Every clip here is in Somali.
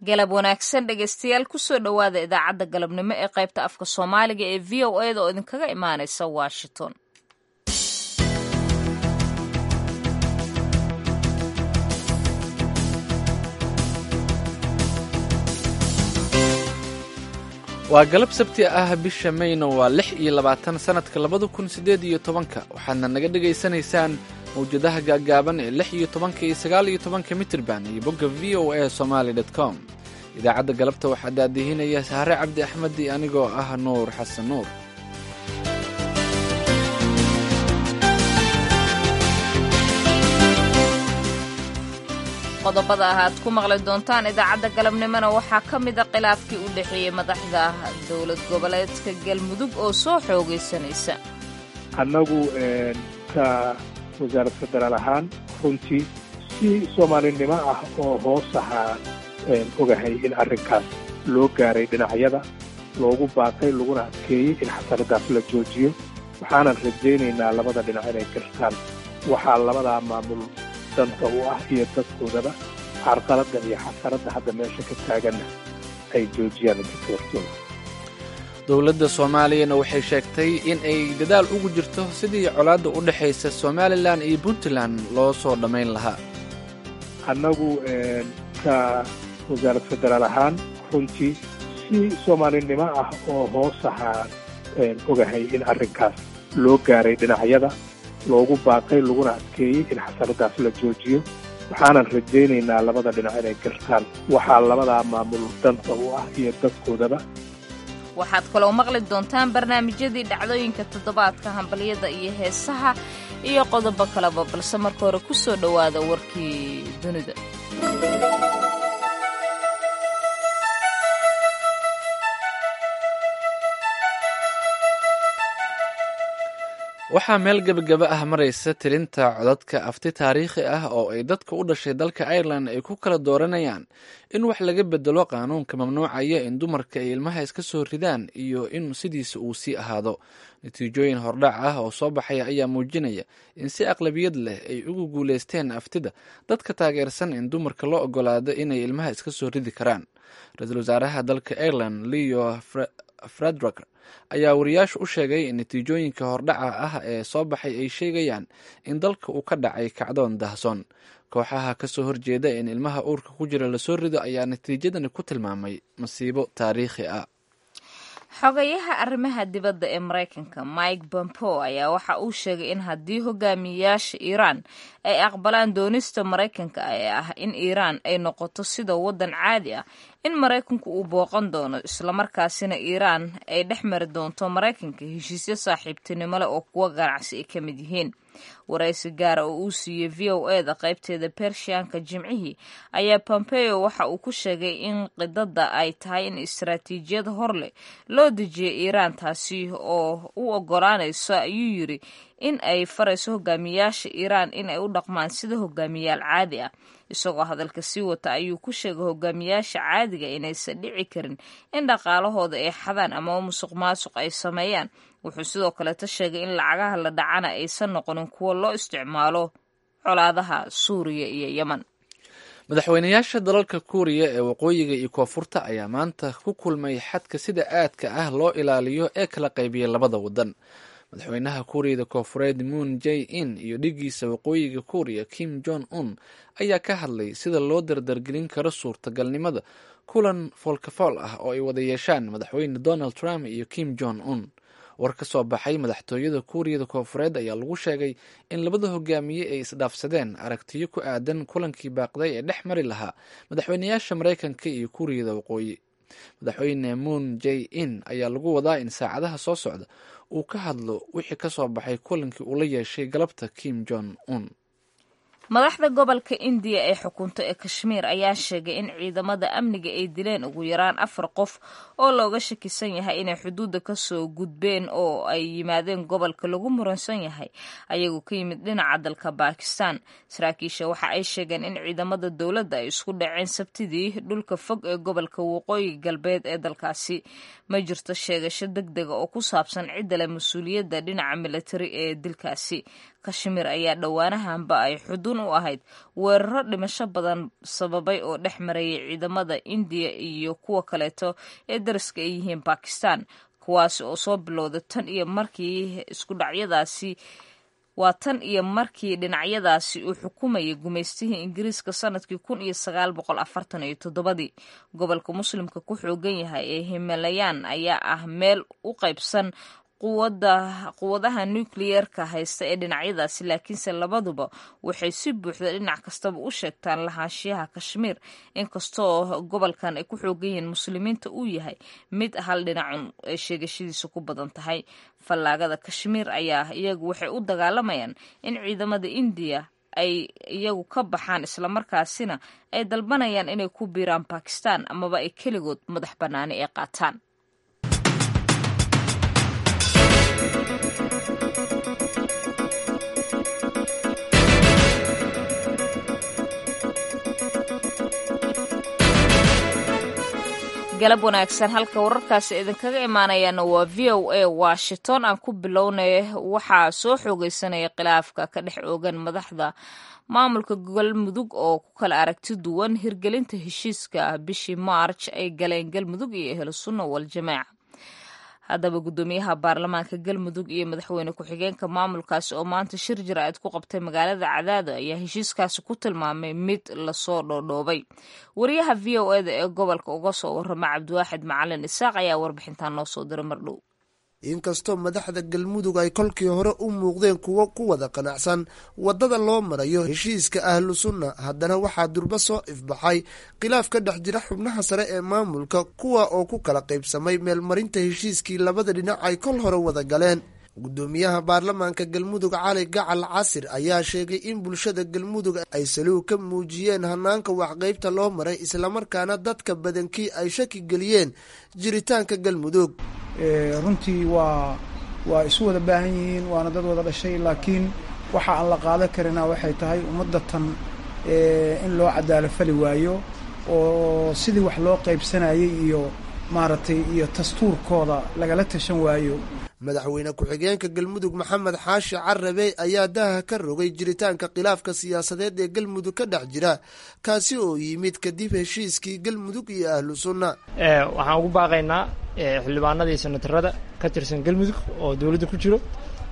galab wanaagsan dhegaystayaal kusoo dhowaada idaacadda galabnimo ee qaybta afka soomaaliga ee v o eda oo idinkaga imaanaysa washington waa galab sabti ah bisha mayna waa lix iyo labaatan sannadka labada kun siddeed iyo tobanka waxaadna naga dhegaysanaysaan mawjadaha gaaggaaban ee lix iyo tobanka iyo sagaal iyo tobanka mitirban iyo bogga v o a somaali dot com idaacadda galabta waxaa daadihinaya sahre cabdi axmed iyo anigoo ah nuur xasan nuur qodobada ah aad ku maqli doontaan idaacadda galabnimona waxaa ka mida khilaafkii u dhexeeyey madaxda dowlad goboleedka galmudug oo soo xoogaysanaysa annagu ka wasaarad federaal ahaan runtii si soomaalinimo ah oo hoos ahaa ogahay in arrinkaas loo gaaray dhinacyada loogu baaqay laguna adkeeyey in xasanadaas la joojiyo waxaanan rajaynaynaa labada dhinac inay gartaan waxaa labadaa maamul danta u ah iyo dadkoodaba carqaladda iyo xasaradda hadda meesha ka taaganna ay joojiyaan inta hortooda dowladda soomaaliyana waxay sheegtay in ay dadaal ugu jirto sidii colaadda u dhexaysa somalilan iyo puntland loo soo dhammayn lahaa annagu ka wasaarad federaal ahaan runtii si soomaalinimo ah oo hoos ahaa ogahay in arrinkaas loo gaaray dhinacyada loogu baaqay laguna adkeeyey in xasanadaas la joojiyo waxaanan rajaynaynaa labada dhinac inay gartaan waxaa labadaa maamul danta u ah iyo dadkoodaba waxaad kaloo maqli doontaan barnaamijyadii dhacdooyinka toddobaadka hambalyada iyo heesaha iyo qodobo kaleba balse marka hore ku soo dhowaada warkii dunida waxaa meel gebagaba ah maraysa tirinta codadka afti taariikhi ah oo ay dadka u dhashay dalka ireland ay ku kala dooranayaan in wax laga bedelo qaanuunka mamnuucaya in dumarka ay ilmaha iska soo ridaan iyo in sidiisa uu sii ahaado natiijooyin hordhac ah oo soo baxaya ayaa muujinaya in si aqlabiyad leh ay ugu guuleysteen aftida dadka taageersan in dumarka loo ogolaado inay ilmaha iska soo ridi karaan ra-iisul wasaaraha dalka ireland leo fredrik ayaa wariyaashu u sheegay in natiijooyinka hordhaca ah ee soo baxay ay sheegayaan in dalka uu ka dhacay kacdoon dahsoon kooxaha ka soo horjeeda in ilmaha uurka ku jira lasoo rido ayaa natiijadani ku tilmaamay masiibo taariikhi ah xogayaha arrimaha dibadda ee maraykanka mike pompeo ayaa waxa uu sheegay in haddii hogaamiyayaasha iiraan ay aqbalaan doonista maraykanka ee ah in iiraan ay noqoto sida waddan caadi ah in maraykanku uu booqan doono islamarkaasina iiraan ay dhex mari doonto maraykanka heshiisyo saaxiibtinimo leh oo kuwa ganacsi ay ka mid yihiin waraysi gaara oo uu siiyey v o eda qaybteeda bershiyanka jimcihii ayaa pompeo waxa uu ku sheegay in qidada ay tahay in istaraatiijiyad hor leh loo dejiyay iiraan taasi oo u ogolaanayso ayuu yiri in ay farayso hogaamiyayaasha iiraan in ay u dhaqmaan sida hogaamiyayaal caadi ah isagoo hadalka sii wata ayuu ku sheegay hogaamiyayaasha caadiga inaysan dhici karin in dhaqaalahooda ay xadaan ama musuq maasuq ay sameeyaan wuxuu sidoo kaleeta sheegay in lacagaha la dhacana aysan noqonin kuwo loo isticmaalo colaadaha suuriya iyo yemen madaxweynayaasha dalalka kuuriya ee waqooyiga iyo koonfurta ayaa maanta ku kulmay xadka sida aadka ah loo ilaaliyo ee kala qaybiyay labada waddan madaxweynaha kuuriyada koonfureed moon j in iyo dhigiisa waqooyiga kuuriya kim jong un ayaa ka hadlay sida loo dardargelin karo suurtagalnimada kulan foolkafool ah oo ay wada yeeshaan madaxweyne donald trump iyo kim jong un war ka soo baxay madaxtooyada kuuriyada koonfureed ayaa lagu sheegay in labada hogaamiye ay isdhaafsadeen aragtiyo ku aadan kulankii baaqday ee dhex mari lahaa madaxweynayaasha maraykanka iyo kuuriyada waqooyi madaxweyne moon j in ayaa lagu wadaa in saacadaha soo socda uu ka hadlo wixii ka soo baxay kulankii uu la yeeshay galabta kim jong un madaxda gobolka indiya ee xukunta ee kashmiir ayaa sheegay in ciidamada amniga ay dileen ugu yaraan afar qof oo looga shakisan yahay inay xuduudda kasoo gudbeen oo ay yimaadeen gobolka lagu muransan yahay ayagoo ka yimid dhinaca dalka bakistan saraakiisha waxa ay sheegeen in ciidamada dowladda ay isku dhaceen sabtidii dhulka fog ee gobolka waqooyi galbeed ee dalkaasi ma jirto sheegasho deg dega oo ku saabsan cidda leh mas-uuliyadda dhinaca militari ee dilkaasi kashmir ayaa dhowaanahanba ay xuduud xudun u ahayd weeraro dhimasho badan sababay oo dhex marayay ciidamada indiya iyo kuwa kaleeto ee dariska ay yihiin bakistan kuwaasi oo soo bilowda tan iyo markii isku dhacyadaasi waa tan iyo markii dhinacyadaasi uu xukumayay gumaystihii ingiriiska sanadkii kun iyo sagaal boqol afartan iyo toddobadii gobolka muslimka ku xoogan yahay ee himalayaan ayaa ah meel u qaybsan quwadaha nukliyeerka haysta ee dhinacyadaasi laakiinse labaduba waxay si buuxda dhinac kastaba u sheegtaan lahaanshiyaha kashmiir inkastoo gobolkan ay ku xoogan yihiin muslimiinta uu yahay mid hal dhinacun ay sheegashadiisa ku badan tahay fallaagada kashmiir ayaa iyagu waxay u dagaalamayaan in ciidamada indiya ay iyagu ka baxaan islamarkaasina ay dalbanayaan inay ku biiraan bakistan amaba ay keligood madax bannaani ay qaataan galab wanaagsan halka wararkaasi idinkaga imaanayaana waa v o a washington aan ku bilownay waxaa soo xoogeysanaya khilaafka ka dhex oogan madaxda maamulka galmudug oo ku kala aragti duwan hirgelinta heshiiska bishii maarj ay galeen galmudug iyo ehlu sunna waljamaaca haddaba guddoomiyaha baarlamaanka galmudug iyo madaxweyne ku-xigeenka maamulkaasi oo maanta shir jira-id ku qabtay magaalada cadaado ayaa heshiiskaasi ku tilmaamay mid lasoo dhoodhoobay wariyaha v o eda ee gobolka uga soo warama cabdiwaaxid macalin isaaq ayaa warbixintan noo soo diray mardhow inkastoo madaxda galmudug ay kolkii hore u muuqdeen kuwo ku wada qanacsan waddada loo marayo heshiiska ahlu sunna haddana waxaa durba soo ifbaxay khilaaf ka dhex jira xubnaha sare ee maamulka kuwa oo ku kala qaybsamay meelmarinta heshiiskii labada dhinac ay kol hore wada galeen guddoomiyaha baarlamaanka galmudug cali gacal casir ayaa sheegay in bulshada galmudug ay saluug ka muujiyeen hanaanka waxqaybta loo maray islamarkaana dadka badankii ay shaki geliyeen jiritaanka galmudug runtii waa waa isu wada baahan yihiin waana dad wada dhashay laakiin waxa aan la qaadan karina waxay tahay ummadda tan in loo cadaalo fali waayo oo sidii wax loo qaybsanayay iyo maaragtay iyo dastuurkooda lagala tashan waayo madaxweyne ku-xigeenka galmudug maxamed xaashi carabe ayaa daha ka rogay jiritaanka khilaafka siyaasadeed ee galmudug ka dhex jira kaasi oo yimid kadib heshiiskii galmudug iyo ahlu sunna waxaan ugu baaqaynaa xildhibaanadii senatarada ka tirsan galmudug oo dowladda ku jiro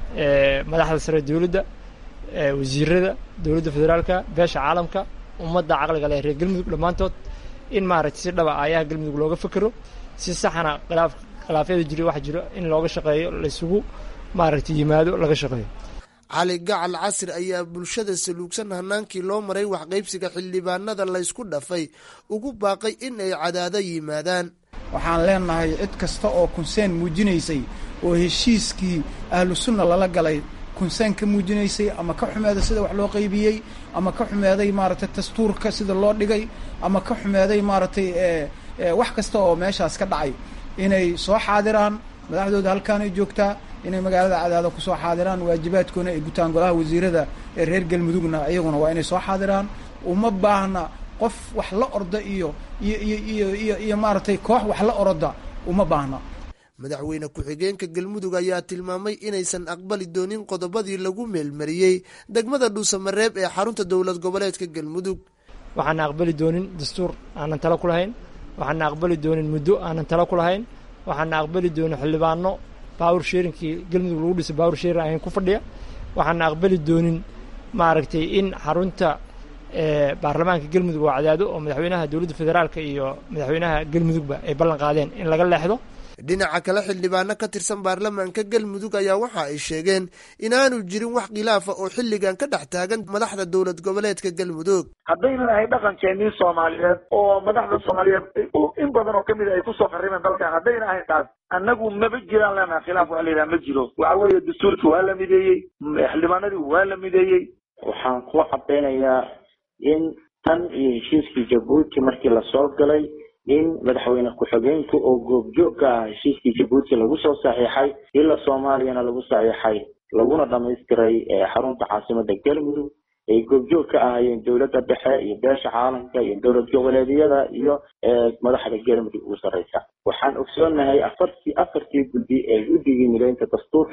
madaxda sare dowladda wasiirada dowladda federaalka beesha caalamka ummadda caqliga leh reer galmudug dhammaantood in maaragtay si dhaba aayaha galmudug looga fekero si saxana khilaaf khilaafyada jiri wax jiro in looga shaqeeyo laysugu maaragtay yimaado laga shaqeeyo cali gacal casir ayaa bulshada saluugsan hanaankii loo maray waxqaybsiga xildhibaanada laysku dhafay ugu baaqay in ay cadaado yimaadaan waxaan leenahay cid kasta oo kunseen muujinaysay oo heshiiskii ahlu sunna lala galay kunseen ka muujinaysay ama ka xumeeday sida wax loo qaybiyey ama ka xumeeday maaragtay dastuurka sida loo dhigay ama ka xumeeday maaragtay wax kasta oo meeshaas ka dhacay inay soo xaadiraan madaxdooda halkaanay joogtaa inay magaalada cadaado kusoo xaadiraan waajibaadkoona ay gutaan golaha wasiirada ee reer galmudugna iyaguna waa inay soo xaadiraan uma baahna qof wax la orda iyo iyo iyo iyo iyo iyo maaragtay koox wax la oroda uma baahna madaxweyne ku-xigeenka galmudug ayaa tilmaamay inaysan aqbali doonin qodobadii lagu meelmariyey degmada dhuusamareeb ee xarunta dowlad goboleedka galmudug waxaana aqbali doonin dastuur aanan talo ku lahayn waxaana aqbali doonin muddo aanan talo ku lahayn waxaana aqbali doonin xildhibaano baawur sheerinkii galmudug lagu dhisay baawur sheerin ahayn ku fadhiya waxaana aqbali doonin maaragtay in xarunta baarlamaanka galmudug oo cadaado oo madaxweynaha dowladda federaalka iyo madaxweynaha galmudugba ay ballan qaadeen in laga leexdo dhinaca kale xildhibaano ka tirsan baarlamaanka galmudug ayaa waxa ay sheegeen inaanu jirin wax khilaafa oo xilligan ka dhex taagan madaxda dowlad goboleedka galmudug haddaynan ahay dhaqankeenii soomaaliyeed oo madaxda soomaaliyeed in badan oo kamid a ay kusoo qarribeen dalkan haddayna ahayn taas annagu maba jiraan leenaha khilaaf waxa la yidhaha ma jiro waxa weeye dastuurkii waa la mideeyey xildhibaanadii waa la mideeyey waxaan ku cadaynayaa in tan iyo heshiiskii jabuuti markii lasoo galay in madaxweyne ku-xigeenku oo goobjoog ka ah heshiiskii jabuuti lagu soo saxiixay ila soomaaliyana lagu saxiixay laguna dhamaystiray xarunta caasimada galmudug ay goobjoog ka ahayeen dowladda dhexe iyo beesha caalamka iyo dowlad goboleedyada iyo madaxda galmudug ugu sarreysa waxaan ogsoonahay afartii afartii guddi ee guddigii mideynta dastuurka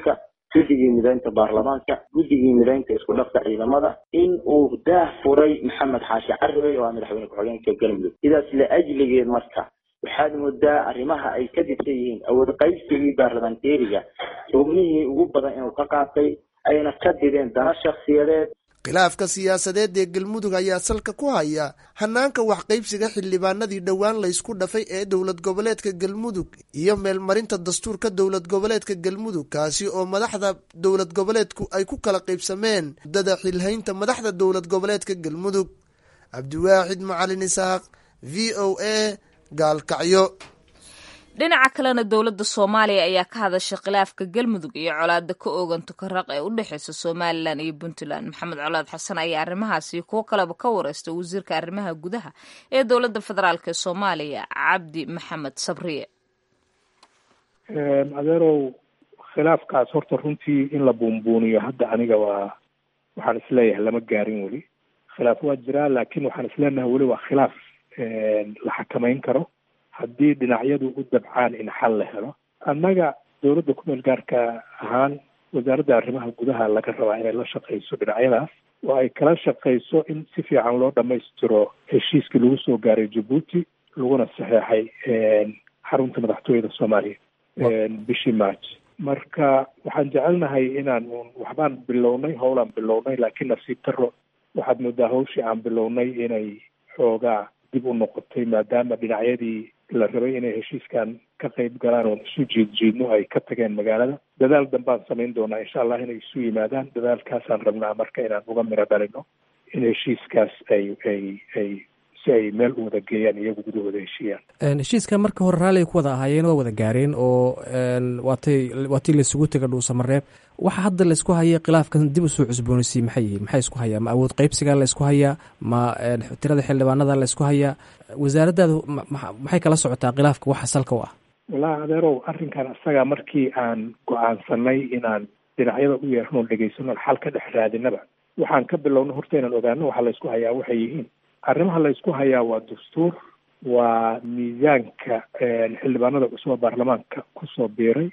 guddigii midaynta baarlamaanka guddigii midaynta isku dhafka ciidamada in uu daah furay maxamed xaashi caribey oo ah madaxweyne ku-xigeenka galmudug sidaas la ajligeed marka waxaad moodaa arrimaha ay ka dibsan yihiin awood qaybsigii baarlamanteeriga xubnihii ugu badan inuu ka qaatay ayna ka dideen dana shakhsiyadeed khilaafka siyaasadeed ee galmudug ayaa salka ku haya hanaanka waxqaybsiga xildhibaanadii dhowaan laysku dhafay ee dowlad goboleedka galmudug iyo meelmarinta dastuurka dowlad goboleedka galmudug kaasi oo madaxda dowlad goboleedku ay ku kala qaybsameen muddada xilhaynta madaxda dowlad goboleedka galmudug cabdiwaaxid macalin isaaq v o a gaalkacyo dhinaca kalena dowladda soomaaliya ayaa ka hadashay khilaafka galmudug iyo colaada ka oogan tukaraq ee u dhexeysa somalilan iyo puntland maxamed colaad xasan ayaa arrimahaasi kuwo kaleba ka wareystay wasiirka arrimaha gudaha ee dowladda federaalk ee soomaaliya cabdi maxamed sabriye adeerow khilaafkaas horta runtii in la buunbuuniyo hadda aniga waa waxaan isleeyahay lama gaarin weli khilaaf waa jiraa laakiin waxaan isleenahay weli waa khilaaf la xakamayn karo haddii dhinacyadu u dabcaan in xal la helo annaga dowladda kumeel gaarka ahaan wasaaradda arrimaha gudaha laga rabaa inay la shaqayso dhinacyadaas oo ay kala shaqayso in si fiican loo dhammaystiro heshiiskii lagu soo gaaray jabuuti laguna saxeexay xarunta madaxtooyada soomaaliya bishii march marka waxaan jecelnahay inaan un waxbaan bilownay howlaan bilownay laakiin nasiib daro waxaad moodaa hawshii aan bilownay inay xoogaa dib u noqotay maadaama dhinacyadii la rabay inay heshiiskan ka qayb galaan oon isu jiidjiidno ay ka tageen magaalada dadaal dambaan samayn doonaa insha allah inay isu yimaadaan dadaalkaasaan rabnaa marka inaan uga miro dhalino in heshiiskaas ay ay ay si ay meel u wada geeyaan iyagu gudahooda heshiiyaan heshiiska marka hore raalliga ku wada ahaayeen waa wada gaareen oo waatay waatii laisugu tega dhuusamareeb waxa hadda laysku hayay khilaafkan dib usoo cusboonaysiy maxay yihiin maxay isku hayaa ma awood qaybsigaa laysku hayaa ma tirada xildhibaanada laysku hayaa wasaaraddaadu maxay kala socotaa khilaafka waxa salka u ah wallahi adeerow arrinkan isaga markii aan go-aansanay inaan dhinacyada u yeerno dhegaysano xal ka dhex raadinaba waxaan ka bilowno horta inaan ogaano waxa laysku hayaa waxay yihiin arrimaha laysku hayaa waa dastuur waa miisaanka xildhibaanada cusub baarlamaanka kusoo biiray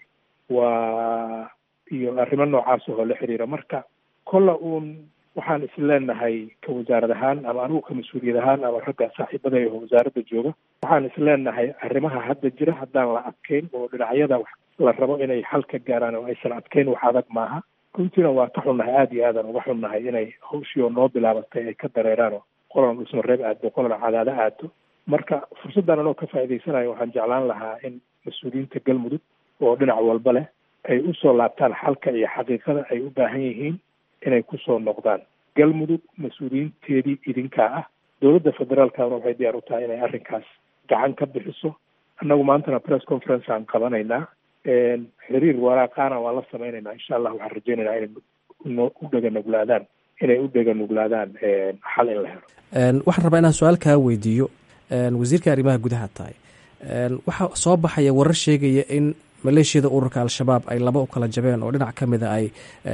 waa iyo arrimo noocaas oo la xiriira marka kolla uun waxaan isleenahay ka wasaarad ahaan ama anigu ka mas-uuliyad ahaan ama ragga saaxiibada oo wasaaradda jooga waxaan isleenahay arrimaha hadda jira haddaan la adkeyn oo dhinacyada la rabo inay xal ka gaaraan oo aysan adkeyn wax adag maaha runtiina waa ka xunnahay aada iyo aadan uga xunnahay inay hawshii oo noo bilaabatay ay ka dareeraan oo qolan dhusmareeb aado qolan cadaado aado marka fursaddan anoo ka faa'iidaysanayo waxaan jeclaan lahaa in mas-uuliyiinta galmudug oo dhinac walba leh ay usoo laabtaan xalka iyo xaqiiqada ay u baahan yihiin inay kusoo noqdaan galmudug mas-uuliyiinteedii idinkaa ah dowladda federaalkana waxay diyaar u tahay inay arrinkaas gacan ka bixiso annagu maantana press conference aan qabanaynaa xiriir waraaqaana waan la sameynaynaa insha allah waxaan rajeynaynaa inay u dhega nuglaadaan inay u dhega nuglaadaan xal in la helo waxaan rabaa inaan su-aal kaa weydiiyo wasiirka arrimaha gudaha tahay waxaa soo baxaya warar sheegaya in maleeshiyada ururka al-shabaab ay laba u kala jabeen oo dhinac ka mida ay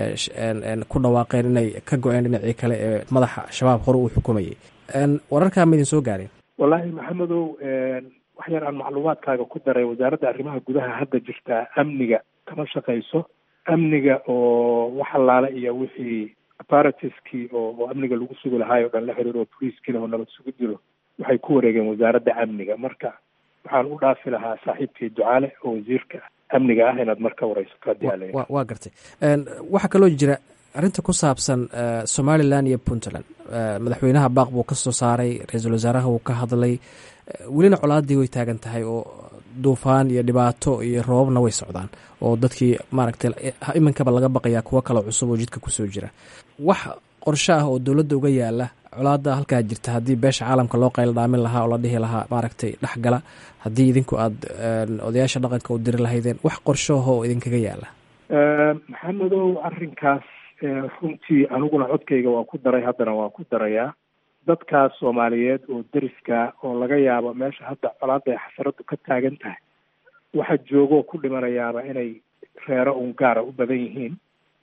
ku dhawaaqeen inay ka go-een dhinacii kale ee madaxa shabaab hore uu xukumayay wararkaa ma idin soo gaareen wallaahi maxamedow wax yar aan macluumaadkaaga ku daray wasaaradda arrimaha gudaha hadda jirtaa amniga kama shaqayso amniga oo wax allaale iyo wixii apparatiskii oo oo amniga lagu sugi lahaay o dhan la xiriir oo boliiskiina oo nabad sugu jiro waxay ku wareegeen wasaaradda amniga marka waxaan u dhaafi lahaa saaxiibkii ducaale oo wasiirka amniga ah inaad marka wareysato haddii aa wa waa gartay waxaa kaloo jira arrinta ku saabsan somalilan iyo puntland madaxweynaha baaq buu ka soo saaray ra-iisul wasaaraha wuu ka hadlay welina colaadii way taagan tahay oo duufaan iyo dhibaato iyo roobabna way socdaan oo dadkii maaragtay iminkaba laga baqayaa kuwo kaloo cusub oo jidka kusoo jira wax qorsho ah oo dowladda uga yaala colaada halkaa jirta haddii beesha caalamka loo qaylo dhaamin lahaa oo la dhihi lahaa maaragtay dhexgala haddii idinku aad odayaasha dhaqanka u diri lahaydeen wax qorshoah oo idinkaga yaala maxamedow arrinkaas runtii aniguna codkayga waa ku daray haddana waa ku darayaa dadkaas soomaaliyeed oo deriska oo laga yaabo meesha hadda colaada ay xasaradu ka taagan tahay waxa joogoo ku dhimanayaaba inay reero un gaara u badan yihiin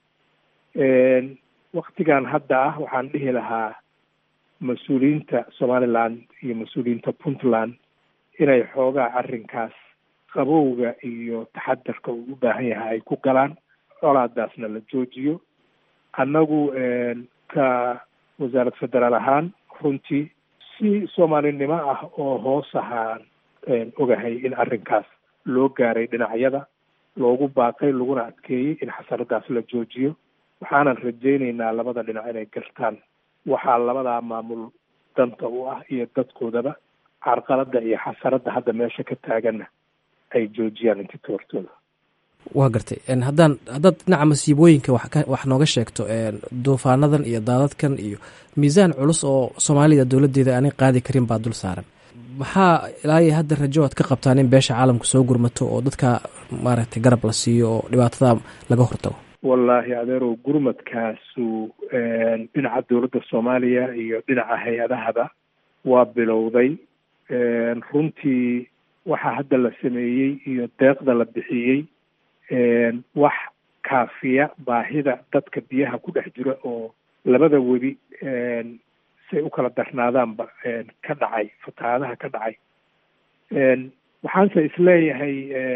waktigan hadda ah waxaan dhihi lahaa mas-uuliyiinta somaliland iyo mas-uuliyiinta puntland inay xoogaa arrinkaas qabowga iyo taxadarka uu u baahan yahay ay ku galaan colaadaasna la joojiyo annagu ka wasaarad federaal ahaan runtii si soomaalinimo ah oo hoos ahaan ogahay in arrinkaas loo gaaray dhinacyada loogu baaqay laguna adkeeyey in xasaradaas la joojiyo waxaanan rajaynaynaa labada dhinac inay gartaan waxaa labadaa maamul danta u ah iyo dadkoodaba carqalada iyo xasaradda hadda meesha ka taaganna ay joojiyaan inti toortooda waa gartay haddaan haddaad dhinaca masiibooyinka wax ka wax nooga sheegto duufaanadan iyo daadadkan iyo miisaan culus oo soomaalida dowladdeeda aanay qaadi karin baa dul saaran maxaa ilaa iyo hadda rajo aad ka qabtaan in beesha caalamka soo gurmato oo dadka maaragtay garab la siiyo oo dhibaatada laga hortago wallaahi adeerow gurmadkaasu dhinaca dowladda soomaaliya iyo dhinaca hay-adahaba waa bilowday runtii waxaa hadda la sameeyey iyo deeqda la bixiyey wax kaafiya baahida dadka biyaha ku dhex jira oo labada webi say u kala darnaadaanba ka dhacay fatahaadaha ka dhacay waxaanse isleeyahay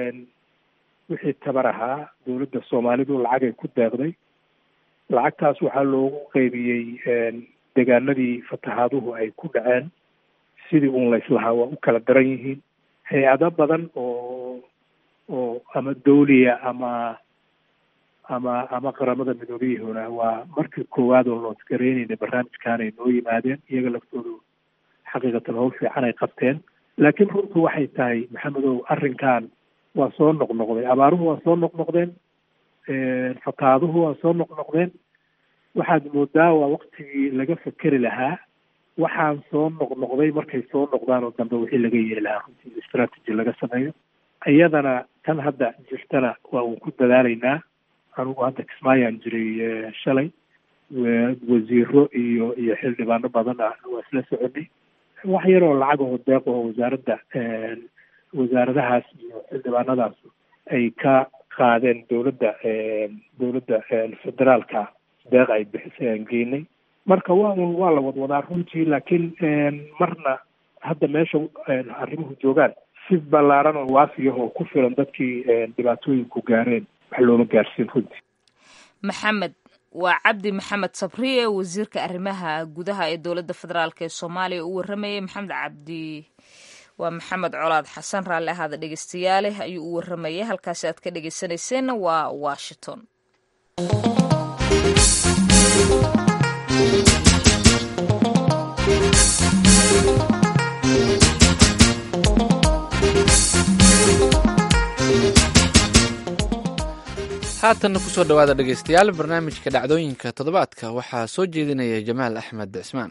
wixii tabar ahaa dowladda soomaalidu lacagay ku deeqday lacagtaas waxaa loogu qeybiyey deegaanadii fatahaaduhu ay ku dhaceen sidii un layslahaa waa u kala daran yihiin hay-ado badan oo oo ama dawliya ama ama ama qaramada midoobiyahuna waa markii koowaad oo loosgareynayna barnaamijkaanay noo yimaadeen iyaga laftoodu xaqiiqatan howl fiican ay qabteen laakiin runtu waxay tahay maxamedow arrinkan waa soo noqnoqday abaaruhu waa soo noqnoqdeen fataaduhu waa soo noqnoqdeen waxaad moodaa waa waktigii laga fekeri lahaa waxaan soo noqnoqday markay soo noqdaan oo dambe wixii laga yeeli lahaa runtii strategy laga sameeyo iyadana tan hadda jirtana waa uun ku dadaalaynaa anugu hadda kismaayaan jiray shalay wasiiro iyo iyo xildhibaano badan ah waa isla soconay wax yaroo lacag oo deeq oo wasaaradda wasaaradahaas iyo xildhibaanadaas ay ka qaadeen dowladda dowladda federaalka deeq ay bixisay aan geynay marka waa un waa la wadwadaa runtii laakiin marna hadda meesha arrimuhu joogaan si ballaaran oo waafiyah oo ku filan dadkii dhibaatooyinku gaareen wax looma gaarsiin runtii maxamed waa cabdi maxamed sabriye wasiirka arrimaha gudaha ee dowladda federaalk ee soomaaliya u waramayay maxamed cabdi waa maxamed colaad xasan raalli ahaada dhegeystayaale ayuu u waramayay halkaasi aad ka dhegeysanayseena waa washington haatanna kusoo dhowaada dhegeystayaal barnaamijka dhacdooyinka toddobaadka waxaa soo jeedinaya jamaal axmed cismaan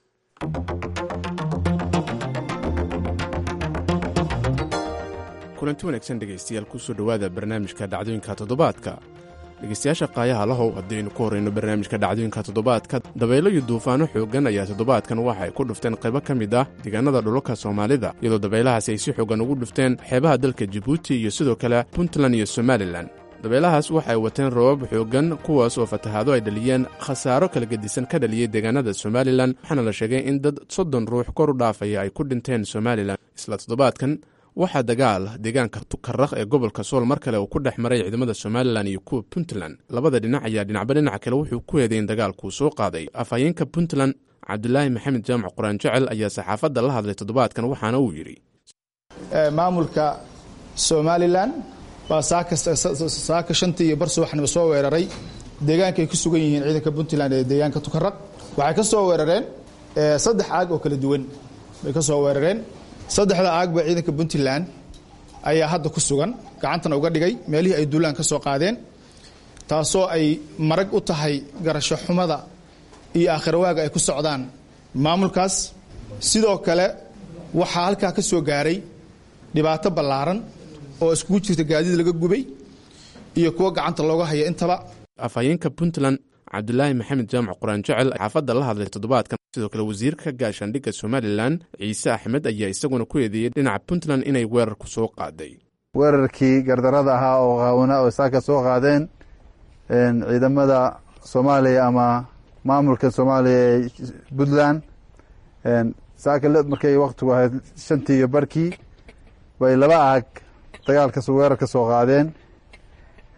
kulanti wanaagsan dhegaystayaal kusoo dhowaada barnaamijka dhacdooyinka toddobaadka dhegaystayaasha qaayaha lahow haddaynu ku horrayno barnaamijka dhacdooyinka toddobaadka dabaylo iyo duufaano xooggan ayaa toddobaadkan waxa ay ku dhufteen qaybo ka mid ah deegaanada dhulalka soomaalida iyadoo dabaylahaasi ay si xooggan ugu dhufteen xeebaha dalka jibuuti iyo sidoo kale puntland iyo somalilan dabeelahaas waxa ay wateen roobab xooggan kuwaas oo fatahaado ay dhaliyeen khasaaro kala gedisan ka dhaliyey deegaanada somalilan waxaana la sheegay in dad soddon ruux kor u dhaafaya ay ku dhinteen somalilan isla toddobaadkan waxaa dagaal deegaanka tukaraq ee gobolka sool mar kale uu ku dhex maray ciidamada somalilan iyo kuwa puntland labada dhinac ayaa dhinacba dhinaca kale wuxuu ku eeday in dagaalkuu soo qaaday afhayeenka puntland cabdulaahi maxamed jaamac quraan jecel ayaa saxaafadda la hadlay toddobaadkan waxaana uu yidhi maamulka somalilan baa saaka shantii iyo bar subaxnimo soo weeraray deegaanka ay ku sugan yihiin ciidanka puntland ee deegaanka tukaraq waxay ka soo weerareen saddex aag oo kala duwan bay ka soo weerareen saddexda aagba ciidanka puntland ayaa hadda ku sugan gacantana uga dhigay meelihii ay duulaan ka soo qaadeen taasoo ay marag u tahay garasho xumada iyo aakhirwaaga ay ku socdaan maamulkaas sidoo kale waxaa halkaa ka soo gaaray dhibaato ballaaran oo iskugu jirta gaadiid laga gubay iyo kuwo gacanta looga haya intaba afhayeenka puntland cabdulaahi maxamed jaamac quraan jecel xaafadda la hadlay toddobaadkan sidoo kale wasiirka gaashaandhigga somalilan ciise axmed ayaa isaguna ku eedeeyey dhinaca puntland inay weerarku soo qaaday weerarkii gardarada ahaa oo qaawna oo saaka soo qaadeen ciidamada soomaaliya ama maamulka soomaaliya ee puntland saaka markay waktigu ahayd shantii iyo barkii bay laba aag dagaalkas weerar ka soo qaadeen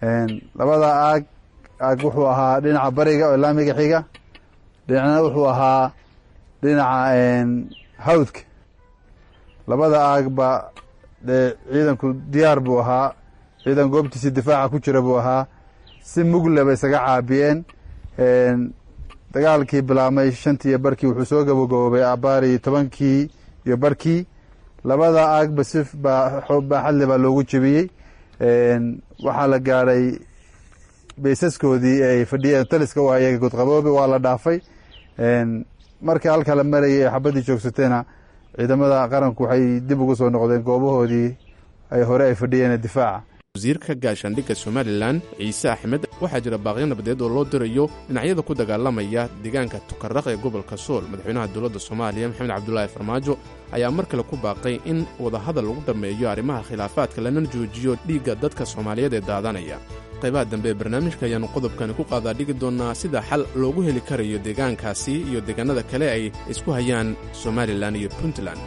labada aag aag wuxuu ahaa dhinaca bariga oo laamiga xiga dhinacna wuxuu ahaa dhinaca hawdka labada aagba dee ciidanku diyaar buu ahaa ciidan goobtiisii difaaca ku jira buu ahaa si mugleba isaga caabiyeen dagaalkii bilaabmay shantii iyo barkii wuxuu soo gabagaboobay abaari tobankii iyo barkii labada aagba si baaxadle baa loogu jebiyey waxaa la gaadhay baysaskoodii ay fadhiyeen taliska u ayaga godqaboobe waa la dhaafay markii halka la marayay ee xabaddii joogsateena ciidamada qaranku waxay dib ugu soo noqdeen goobahoodii ay hore ay fadhiyeen difaaca wasiirka gaashaandhigga somalilan ciise axmed waxaa jira baaqyo nabadeed oo loo dirayo dhinacyada ku dagaalamaya deegaanka tukaraq ee gobolka sool madaxweynaha dowladda soomaaliya maxamed cabdulaahi farmaajo ayaa mar kale ku baaqay in wadahadal lagu dhammeeyo arrimaha khilaafaadka lana joojiyo dhiigga dadka soomaaliyeed ee daadanaya qaybaha dambe ee barnaamijka ayaannu qodobkani ku qaadaa dhigi doonnaa sida xal loogu heli karayo deegaankaasi iyo deegaanada kale ay isku hayaan somalilan iyo puntland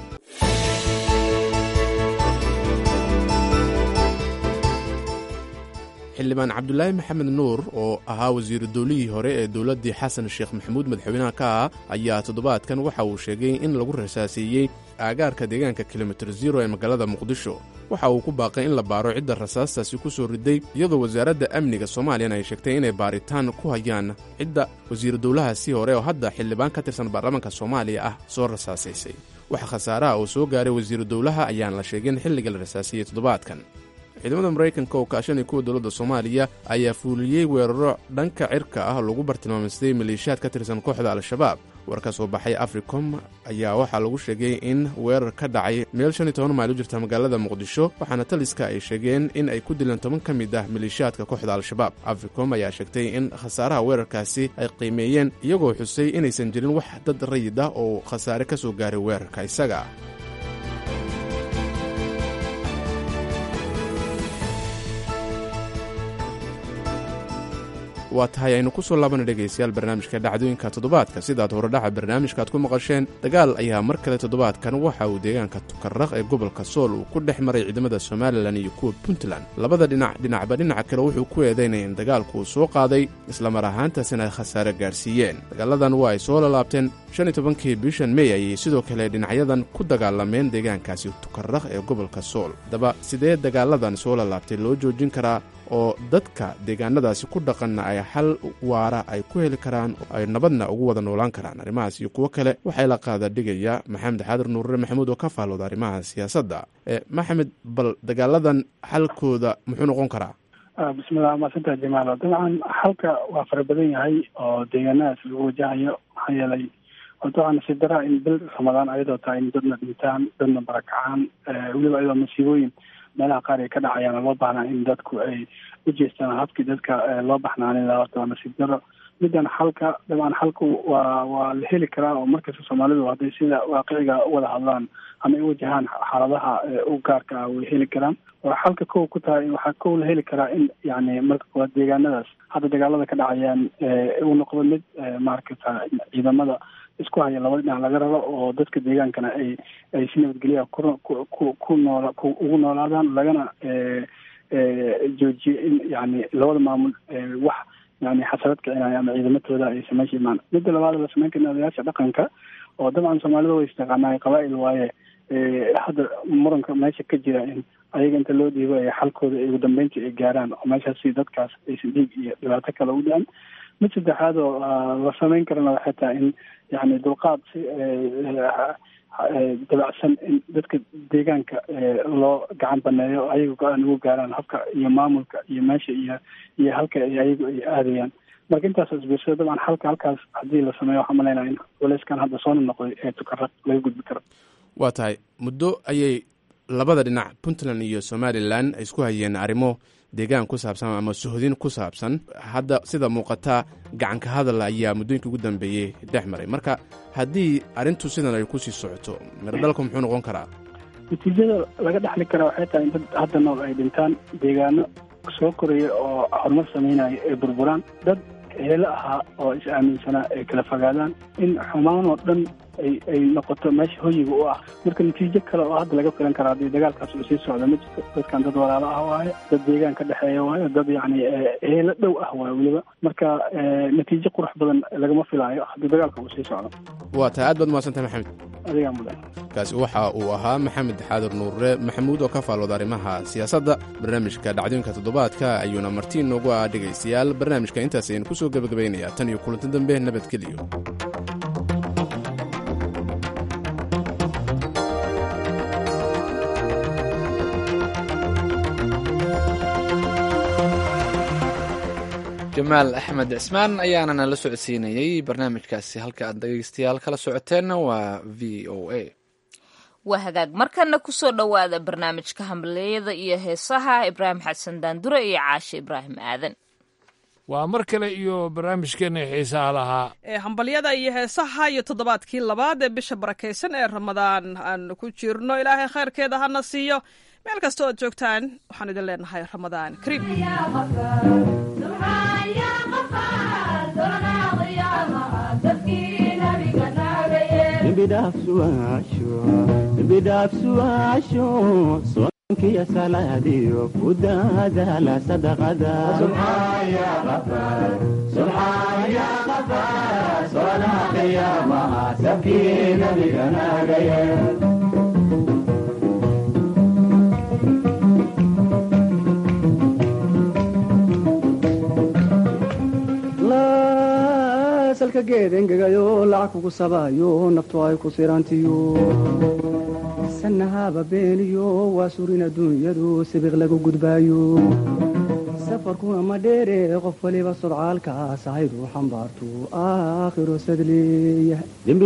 xildhibaan cabdulaahi maxamed nuur oo ahaa wasiiru dowlihii hore ee dowladdii xasan sheekh maxamuud madaxweynaha ka ah ayaa toddobaadkan waxa uu sheegay in lagu rasaasiiyey aagaarka deegaanka kilomitir zero ee magaalada muqdisho waxa uu ku baaqay in la baaro cidda rasaastaasi ku soo riday iyadoo wasaaradda amniga soomaaliyana ay sheegtay inay baaritaan ku hayaan cidda wasiiru dowlahaasi hore oo hadda xildhibaan ka tirsan baarlamaanka soomaaliya ah soo rasaasaysay waxa khasaaraha oo soo gaaray wasiiru dowlaha ayaan la sheegin xilliga la rasaasiyey toddobaadkan ciidamada maraykanka oo kaashanay kuwa dowladda soomaaliya ayaa fuuliyey weeraro dhanka cirka ah lagu bartilmaamaystay maleeshiyaad ka tirsan kooxda al-shabaab war ka soo baxay africom ayaa waxaa lagu sheegay in weerar ka dhacay meel shan iyo toban mayl u jirta magaalada muqdisho waxaana taliska ay sheegeen in ay ku dileen toban ka mid ah maleeshiyaadka kooxda al-shabaab africom ayaa sheegtay in khasaaraha weerarkaasi ay qiimeeyeen iyagoo xusay inaysan jirin wax dad rayid ah oo khasaare ka soo gaaray weerarka isaga waa tahay aynu ku soo laabana dhegaystayaal barnaamijka dhacdooyinka toddobaadka sidaad horedhaca barnaamijkaaad ku maqasheen dagaal ayaa mar kale toddobaadkan waxa uu deegaanka tukaraq ee gobolka sool uu ku dhex maray ciidamada somalilan iyo kuwa puntland labada dhinac dhinacba dhinaca kale wuxuu ku eedaynaya in dagaalku uu soo qaaday islamar ahaantaasina ay khasaare gaarsiiyeen dagaaladan waa ay soo lalaabteen shan iyo tobankii bishan mey ayay sidoo kale dhinacyadan ku dagaalameen deegaankaasi tukaraq ee gobolka sool haddaba sidee dagaaladan soo lalaabtay loo joojin karaa oo dadka deegaanadaasi ku dhaqanna ay xal waara ay ku heli karaan oo ay nabadna ugu wada noolaan karaan arrimahaas iyo kuwo kale waxay la qaada dhigaya maxamed xaadir nuurre maxamuud oo ka faallooda arrimaha siyaasadda maxamed bal dagaaladan xalkooda muxuu noqon karaa bismillah maasanta jamaalo dabcan xalka waa fara badan yahay oo deegaanadaas lagu wajahayo maxaa yeelay dabcan nasiib daraa in bil ramadaan ayadoo tahay in dadna dhintaan dadna barakacaan weliba ayadoo masiibooyin meelaha qaar ay ka dhacayaan loo baahnaa in dadku ay u jeestaan habkii dadka loo baxnaanin lahaa horta waa nasiib daro middan xalka dabcan xalku waa waa la heli karaa oo markasta soomaalidu hadday sida waaqiciga u wada hadlaan ama ay wajahaan xaaladaha u gaarka ah way heli karaan waa xalka kow ku tahay waxaa kow la heli karaa in yani marka koowaad deegaanadaas hadda dagaalada ka dhacayaan uu noqdo mid maaragta ciidamada isku haya labada dhinac laga rabo oo dadka deegaankana ay ay si nabadgelya ku ku ku noola ugu noolaadaan lagana joojiyo in yani labada maamul wax yani xasarad kicinaya ama ciidamatooda ay sameysha imaan midda labaad la sameyn karna odayaasha dhaqanka oo dabcan soomaalida way istaqaanaa qabaa'il waaye hadda muranka meesha ka jira in ayaga inta loo dhiibo ee xalkooda ugu dambeyntii ay gaaraan oo meeshaasi dadkaas aysan dhiig iyo dhibaato kale u dhicin mid saddexaad oo la sameyn karana waxay tahay in yani dulqaad si dabacsan in dadka deegaanka loo gacan baneeyo ayaga go-aan ugu gaaraan habka iyo maamulka iyo meesha iyo iyo halka ayagu ay aadayaan marka intaas isbiirsada dabcan halka halkaas haddii la sameeyo waxaa malaynaya in culeyskan hadda soo noqday ee tukaraq laga gudbi karo waa tahay muddo ayay labada dhinac puntland iyo somalilan ay isku hayeen arrimo deegaan ku saabsan ama sohdin ku saabsan hadda sida muuqata gacanka hadal ayaa muddooyinkii ugu dambeeyey dhex maray marka haddii arrintu sidan ay kusii socoto miradhalka muxuu noqon karaa natiijada laga dhexli karaa waxay tahay in dad hadda nool ay dhintaan deegaano soo koraya oo horumar sameynaya ay burburaan dad heelo ahaa oo is aaminsanaa ay kala fogaadaan in xumaan oo dhan ay ay noqoto meesha hoyiga u ah marka natiijo kale oo hadda laga filan kara haddii dagaalkaas uu sii socdo ma jirto dadkan dad walaalo ah waaye dad deegaan ka dhexeeya waaye dad yacni eelo dhow ah waaye weliba marka natiijo qurux badan lagama filaayo haddii dagaalka uu sii socdo waa tahay aad baad mahadsantahay maxamed adigaa mudan kaasi waxa uu ahaa maxamed xaadir nuurre maxamuud oo ka faalooda arrimaha siyaasadda barnaamijka dhacdooyinka toddobaadka ayuuna marti noogu ah dhegaystayaal barnaamijka intaas aynu ku soo gebagabaynayaa tan iyo kulanti dambe nabadgeliyo jamaal axmed cismaan ayaana nala socodsiinayey barnaamijkaasi halka aad dhegeystayaal kala socoteenna waa v o a waa hagaag markana kusoo dhowaada barnaamijka hambaleyada iyo heesaha ibraahim xasan daandure iyo caashe ibraahim aadan waa mar kale iyo barnaamijkeena xiisaha lahaa ee hambalyada iyo heesaha iyo toddobaadkii labaad ee bisha barakaysan ee ramadaan aan ku jirno ilaahay khayrkeeda hana siiyo meel kasta ood joogtaan waxaan idin leenahay ramadaan kariim bidhaafsuaasho soonkiyo salaadiyo ku daadaala sadaqada salka geed engegayo lacag kugu sabaayo naftu ay ku sirantiyo sanahaba beeniyo waa surin adduunyadu sibiq lagu gudbaayo safarkuna ma dheere qof waliba sodcaalkaas ahaydu xambaartu aakhiro sadleeya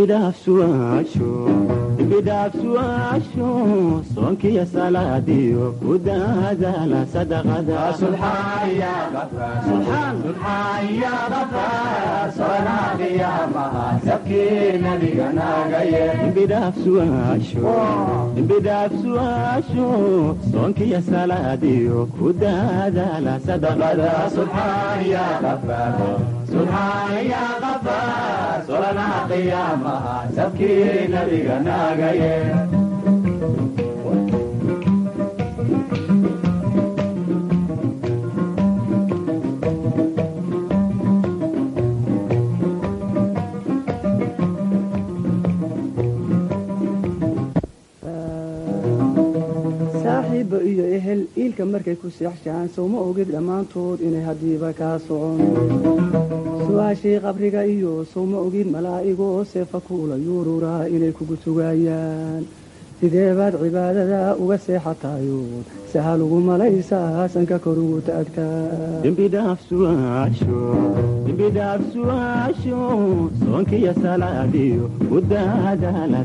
dembidhaafsuaasho soonkiyo salaadiyo ku daadaala sadaqada dembidhaafsuaasho soonkiyo salaadiyo ku daadaala sadaqada subxaan ya qafaar solanaha qiyaamaha sabkii nabiga naagaye saaxiibba iyo ehel iilka markay ku seexshaan sowma ogid dhammaantood inay haddiiba kaa socon su-aashii qabriga iyo sowma ogid malaa'igoo seefa kuula yuururaa inay kugu sugaayaan sidee baad cibaadada uga seexatayo sahal ugu malaysaa sanka kor ugu taagtaadembidhaafsuaasho soonkiyo salaadiyo ku daadaala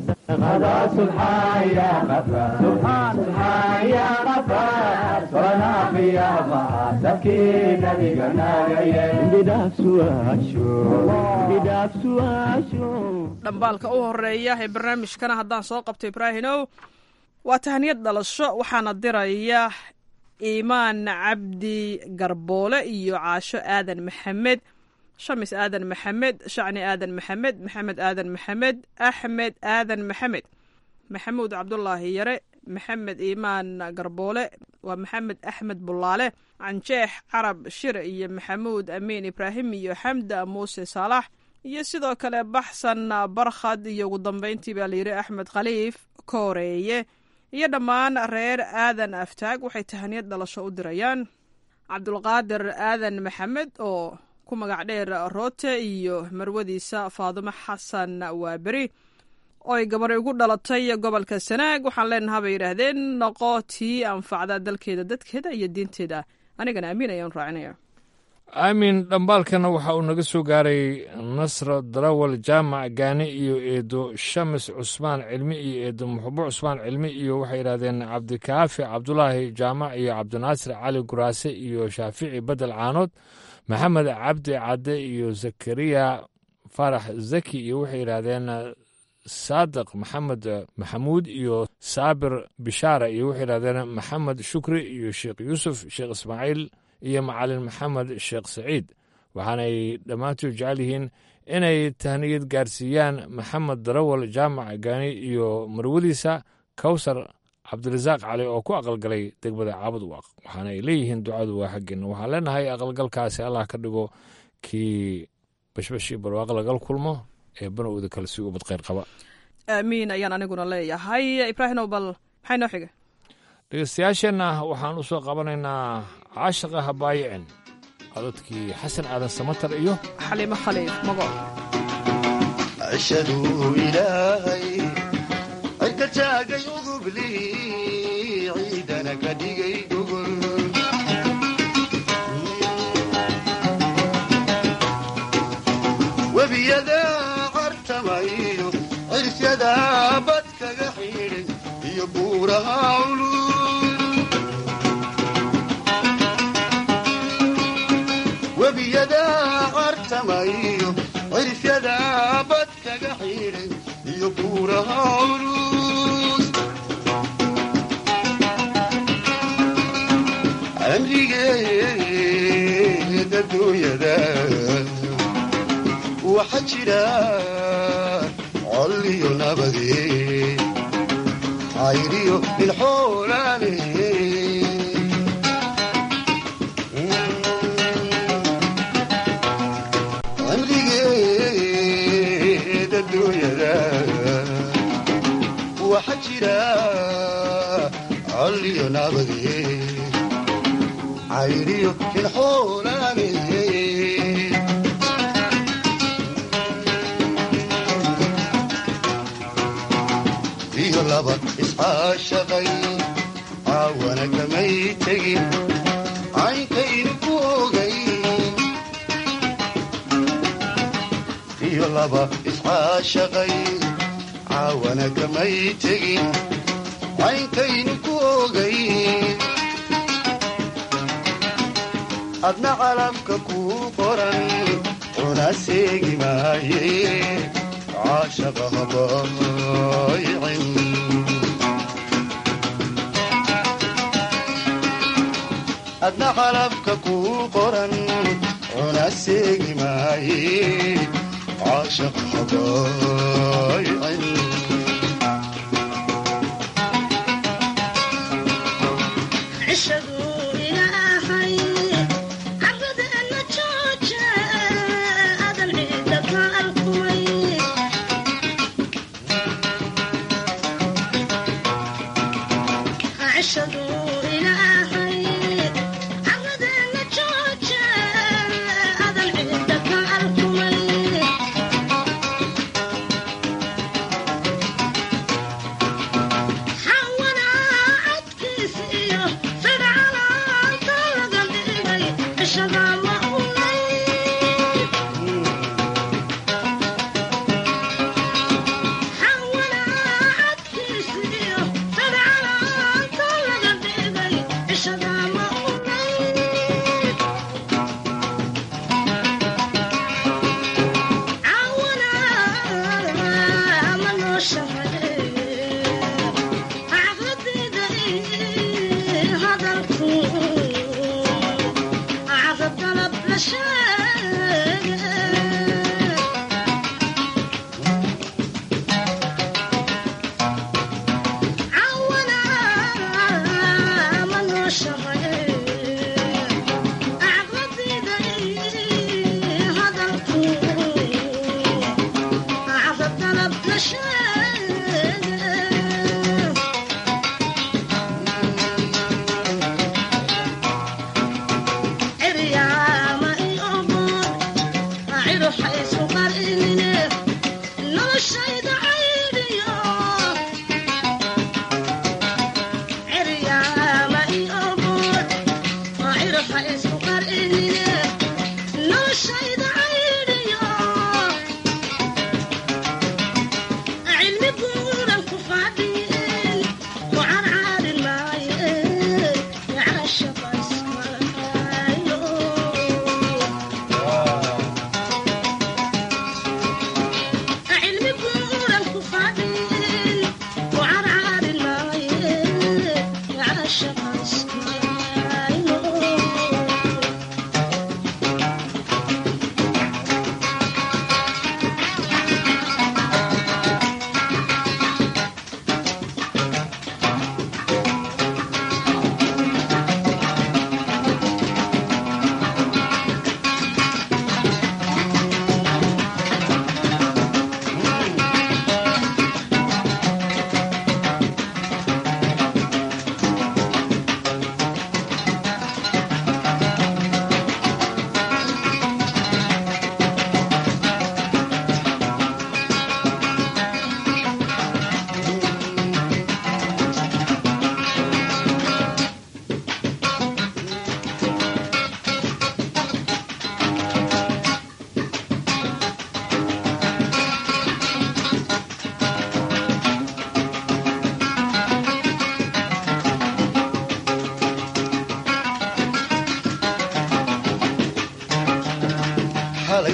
dhambaalka u horeeya ee barnaamijkana haddaan soo qabto ibraahinow waa tahniyad dhalasho waxaana diraya iimaan cabdi garboole iyo caasho aadan maxamed shamis aadan maxamed shacni aadan maxamed maxamed aadan maxamed axmed aadan maxamed maxamuud cabdulaahi yare maxamed iimaan garboole waa maxamed axmed bulaale canjeex carab shire iyo maxamuud amiin ibraahim iyo xamda muuse saalax iyo sidoo kale baxsan barkhad iyo ugu dambeyntii baa layidhi axmed khaliif kooreeye iyo dhammaan reer aadan aftaag waxay tahaniyad dhalasho u dirayaan cabdulqaadir aadan maxamed oo ku magac dheer roote iyo marwadiisa faadumo xasan waaberi oo ay gabar ugu dhalatay gobolka sanaag waxaan leenaha bay yidhaahdeen noqo tii anfacda dalkeeda dadkeeda iyo diinteeda anigana amiin ayaan raacinaya aamin dhambaalkana waxa uu naga soo gaaray nasro darawal jaamac gaani iyo eedo shamis cusmaan cilmi iyo eedo muxubo cusmaan cilmi iyo waxay yidhahdeen cabdikaafi cabdulaahi jaamac iyo cabdinaasir cali guraase iyo shaafici bedel caanood maxamed cabdi cadde iyo zakariya farax zaki iyo waxay yidhaahdeen saadiq maxamed maxamuud iyo saabir bishaara iyo waxay yidhahdeen maxamed shukri iyo sheekh yuusuf sheekh ismaaciil iyo macalin maxamed sheekh saciid waxaanay dhammaantood jecel yihiin inay tahniyad gaarsiiyaan maxamed darawal jaamac gaani iyo marwadiisa kawsar cabdirasaaq cali oo ku aqalgalay degmada caabud waaq waxaana ay leeyihiin ducadu waa xaggeena waxaan leenahay aqalgalkaasi allah ka dhigo kii bashbash iyo barwaaqo lagal kulmo ee banowda kale si ubad kheyr qaba aamiin ayaan aniguna leeyahay ibraahimow bal maxay noo xiga dhegeystayaasheenna waxaan u soo qabanaynaa caashiqa habaayicin cododkii xasan aadan samatar iyo xaliimo khaliif mago ashhaduu ilaahay cirka taagay ugubli ciidana ka dhigay gogol webiyada cartamayo cirsyada bad kaga xidhay iyo buuraha culul webiyada cartamayo cirsyada bad kaga xidhay iyo buuraha culus amrigeeda duunyada waxa jira col iyo nabade cayriyo ilxoolaale amrigeeda duunyada waxa jira col iyo nabade cayriyo ilxoolaale iyo laba iscaashaqay caawana kamay tegin caynkaynu ku ogay iyo laba iscaashaqay caawana kamay tegin caynkaynu ku ogay adna calabka kuu qoran una seegi maaye caashaqa habaayicin adna calabka kuu qoran una seegi maaye caashaqa habaayicin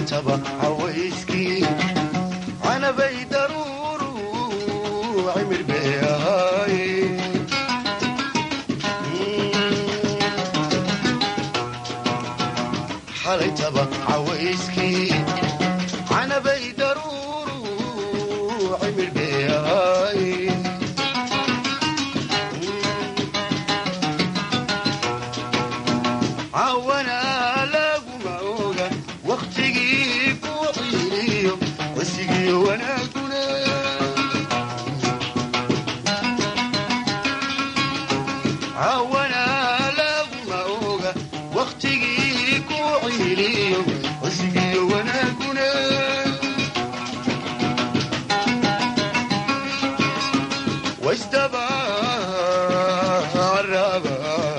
xalaytaba cawayskii canabay daruuru cimir bay ahaaye xalaytaba cawayskii canabay daruuru cimir bay ahaaye cawana laguma oga wakhtigii ku ciiliyo wasigiyo wanaaguna cawana laguma oga wakhtigii ku ciiliyo wasigiyo wanaaguna wasdaba caraba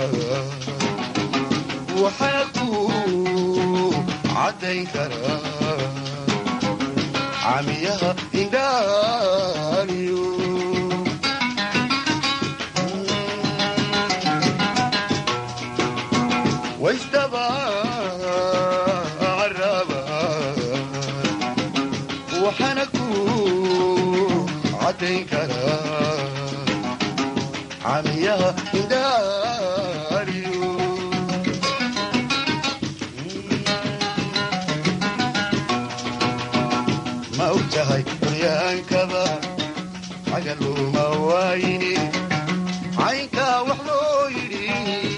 waxaa ku caddayn karaa camiyaha indhaaliyo waysdaba caraba waxaana ku caddayn karaa camiyaha indhaaliyo ma og tahay curyaankaba cagaluma waayini caynkaa wax loo yidhi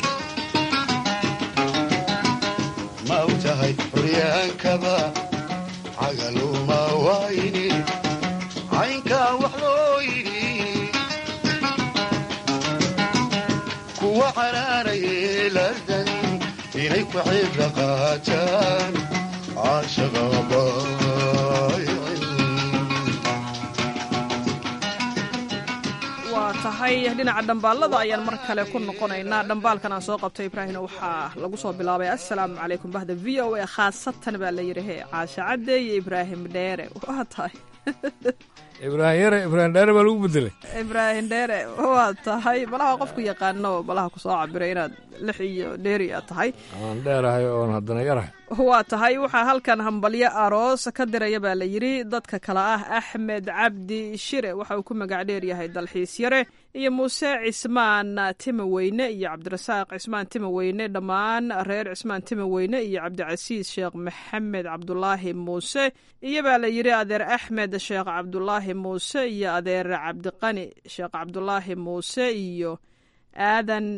ma og tahay curyaankaba cagaluma waayini caynkaa wax loo yidhi kuwa canaanayay lardan inay ku cibra qaataan caashaqaba waa tahay dhinaca dhambaalada ayaan mar kale ku noqonaynaa dhambaalkan aan soo qabtay ibraahimna waxaa lagu soo bilaabay assalaamu calaykum bahda v o a khaasatan baa la yidhi he caasha cadde iyo ibraahim dheere waa tahay ibraahim yare ibraahim dheere baa lagu bedelay ibraahim dheere waa tahay malaha qofku yaqaano malaha kusoo cabiray inaad lix iyo dheeri aad tahay aan dheerahay oon haddana yarahay waa tahay waxaa halkan hambalyo aroos ka diraya baa la yidhi dadka kale ah axmed cabdi shire waxa uu ku magac dheer yahay dalxiis yare iyo muuse cismaan timaweyne iyo cabdirasaaq cismaan timaweyne dhammaan reer cismaan timaweyne iyo cabdicasiis sheekh maxamed cabdulaahi muuse iyo baa la yidhi adeer axmed sheekh cabdulaahi muuse iyo adeer cabdiqani sheekh cabdulaahi muuse iyo aadan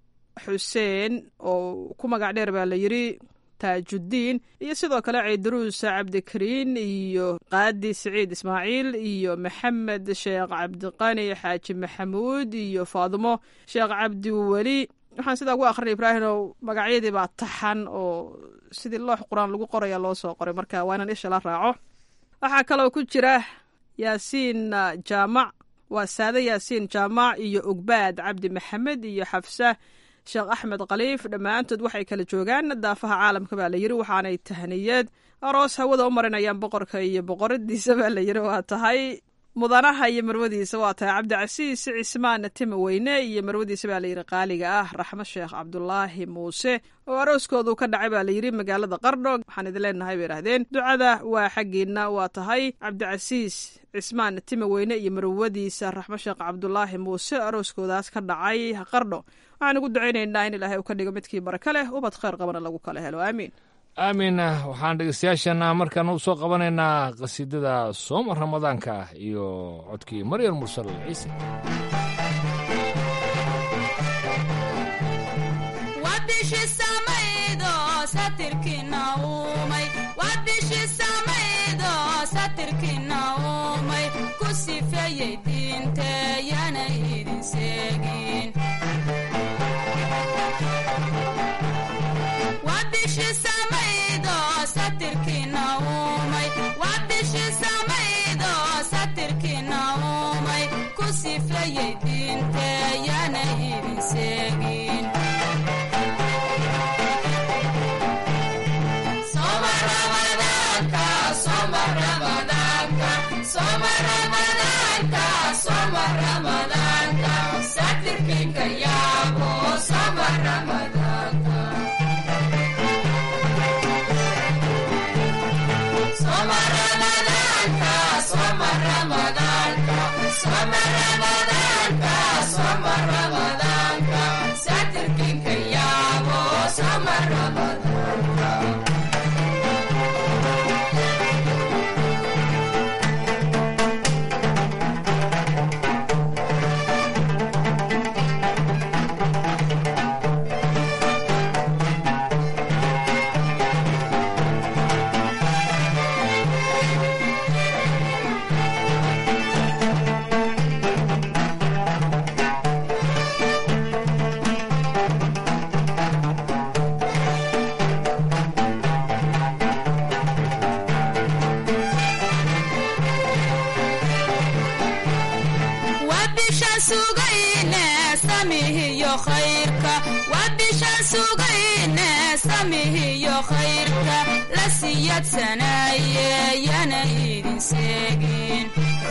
xuseen oo ku magac dheer baa la yidhi taajudiin iyo sidoo kale ciidaruus cabdikariin iyo qaadi siciid ismaaciil iyo maxamed sheekh cabdiqani xaaji maxamuud iyo faadimo sheekh cabdiweli waxaan sidaa ku akhrinay ibraahimow magacyadii baa taxan oo sidii loox qur-aan lagu qoraya loo soo qoray marka waa inaan isha la raaco waxaa kaloo ku jira yaasiin jaamac waa saade yaasiin jaamac iyo ogbaad cabdi maxamed iyo xafsa sheekh axmed khaliif dhammaantood waxay kala joogaan daafaha caalamka baa la yidhi waxaanay tahniyad aroos hawada u marinayaan boqorka iyo boqoradiisa baa la yidhi waa tahay mudanaha iyo marwadiisa waa tahay cabdicasiis cismaan timaweyne iyo marwadiisa baa layidhi qaaliga ah raxmo sheekh cabdulaahi muuse oo arooskoodu ka dhacay baa layidhi magaalada qardho waxaan idin leenahay bay idhahdeen ducada waa xaggiina waa tahay cabdicasiis cismaan timaweyne iyo marwadiisa raxmo sheekh cabdulaahi muuse arooskoodaas ka dhacay qardho waxaan ugu ducaynaynaa in ilaahay uu ka dhigo midkii baraka leh ubad khayr qabana lagu kala helo aamiin aamin waxaan dhegeystayaashana markaan u soo qabanaynaa qasiidada sooma ramadaanka ah iyo codkii maryam mursal ciise wabishaan sugayne samihiyo khayrka wabishaan sugayne samihiyo khayrka la siyadsanaaye yana idin seegin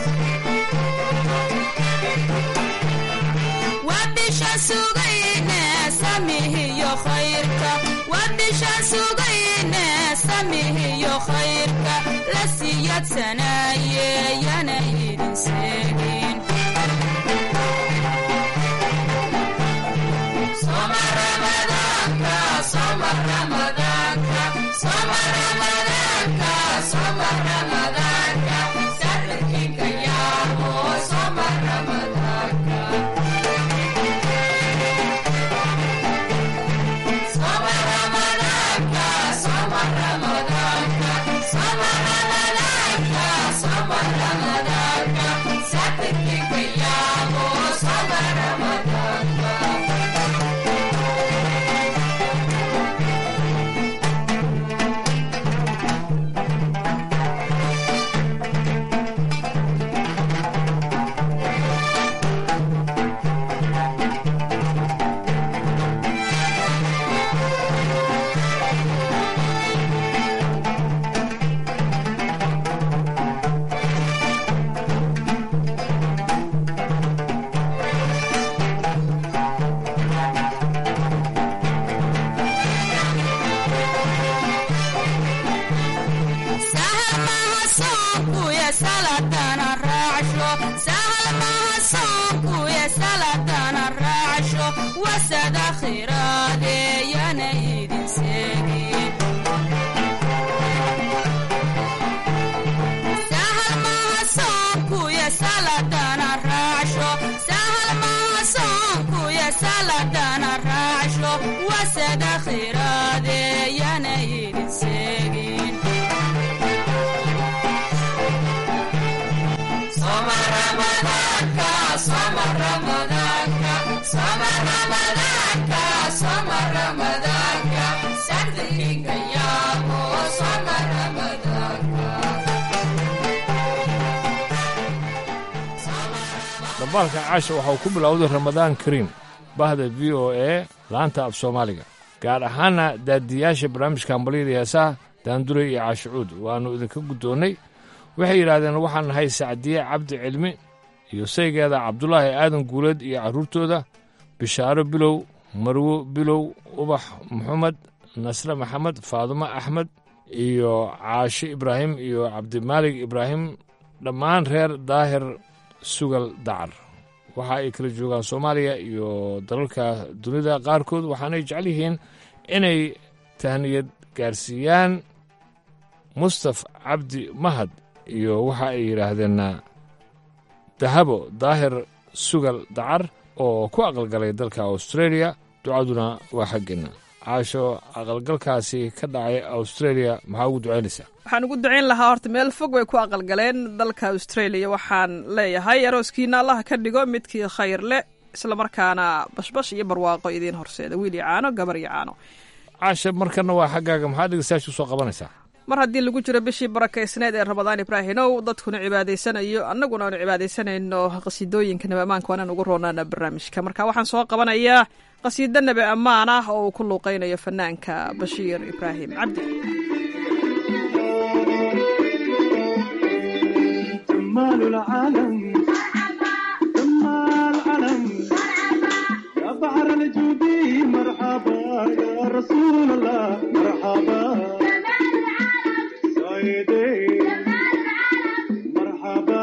wabishaan sugayne samihiyo khayrka wabishaan sugayne samihiyo khayrka la siyadsanaaye yana idin seegin Soma Ramadaanka, Soma Ramadaanka, Soma Ramadaanka, Soma Ramadaanka, Saxirkiinka yaabo, Soma Ramadaanka. Soma Ramadaanka, Soma Ramadaanka, Soma Ramadaanka, Soma Ramadaanka, Saxirkiinka yaabo, Soma Ramadaanka. sahal maha soonkuya saladana raacsho sahal maha soonkuya saladana raacsho wasada khiraadeeyana idin seegin sahal maha soonkuya saladana raacsho sahal maha soonkuya saladana raacsho wasada khiraadeeyana idin seegin Soma Ramadaanka, Soma Ramadaanka, Soma Ramadaanka, Soma Ramadaanka, Saxirkiinka yaabo, Soma Ramadaanka. dhambaalka caasha waxa uu ku bilowday ramadaan kariim bahda v o a laanta af soomaaliga gaar ahaana daadiyaasha barnaamijka hambalyada heesaha daandure iyo caashicuud waannu idinka guddoonnay waxay yidhaahdeen waxaan nahay sacdiye cabdi cilmi iyo saygeeda cabdulaahi aadan guuleed iyo carruurtooda bishaaro bilow marwo bilow ubax maxamed nasre maxamed faadumo axmed iyo caashe ibraahim iyo cabdimaalig ibraahim dhammaan reer daahir sugal dacar waxa ay kala joogaan soomaaliya iyo dalalka dunida qaarkood waxaanay jecel yihiin inay tahniyad gaarsiiyaan mustaf cabdi mahad iyo waxa ay yidhaahdeen dahabo daahir sugal dacar oo ku aqalgalay dalka australia ducaduna waa xaggeenna caasho aqalgalkaasi ka dhacay australia maxaa ugu ducaynaysaa waxaan ugu ducayn lahaa horta meel fog bay ku aqalgaleen dalka australia waxaan leeyahay arooskiina allah ka dhigo midkii khayr leh islamarkaana bashbash iyo barwaaqo idiin horseeda wiil iyo caano gabar iyo caano caasha markana waa xaggaaga maxaa dhegeystayaasha usoo qabanaysaa mar haddii lagu jiro bishii barakaysneed ee ramadaan ibraahimow dadkuna cibaadaysanayo annaguna aanu cibaadaysanayno qasiidooyinka nabi ammaanka waanaan ugu roonaana barnaamijka marka waxaan soo qabanayaa qasiido nabi ammaan ah oo uu ku luuqaynayo fanaanka bashiir ibraahim cabdi جمال العالم جمال العالم يا بحر الجود مرحبا يا رسول الله مرحبا سيدي مرحبا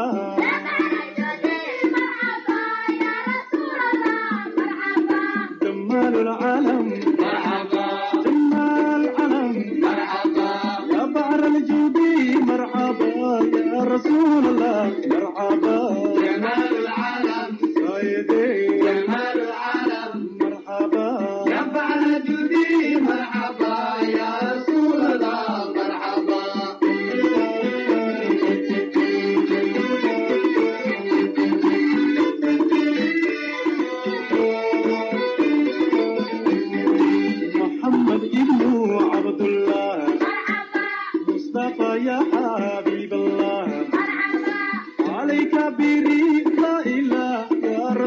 جمال العالم مرحبا جمال العالم مرحبا يا بحر الجود مرحبا يا رسول الله مرحبا جمال العالم سيدي جمال العالم مرحبا يا بحر الجود مرحبا يا رسول الله مرحبا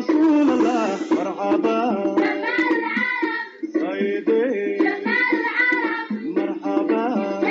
رسول الله مرحبا سيدي مرحبا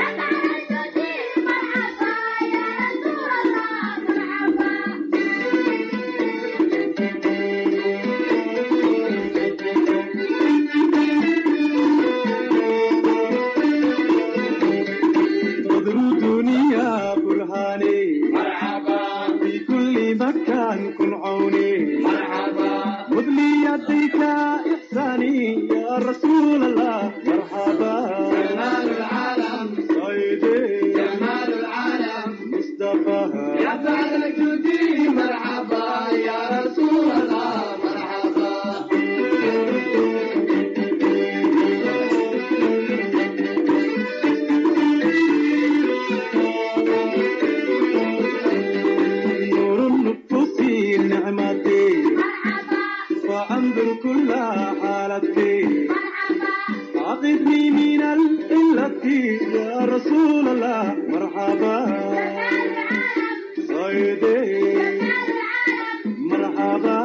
بدر الدنيا برهاني مرحبا في كل مكان كن عوني مرحبا خذ لي يديك إحساني يا رسول الله مرحبا جمال العالم سيدي جمال العالم مصطفى يا بعد جودي مرحبا يا رسول الله مرحبا نور النفوس نعمتي وأنظر كل حالتي عقدني من الإلة يا رسول الله مرحبا سيدي مرحبا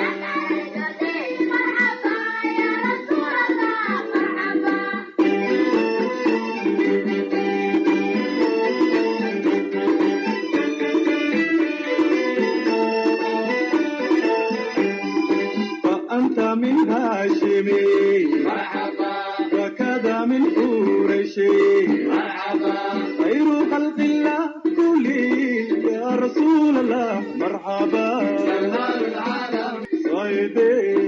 فأنت من هاشمي مرحبا وكذا من قريشي مرحبا خير خلق الله كلي يا رسول الله مرحبا جمال العالم صيدي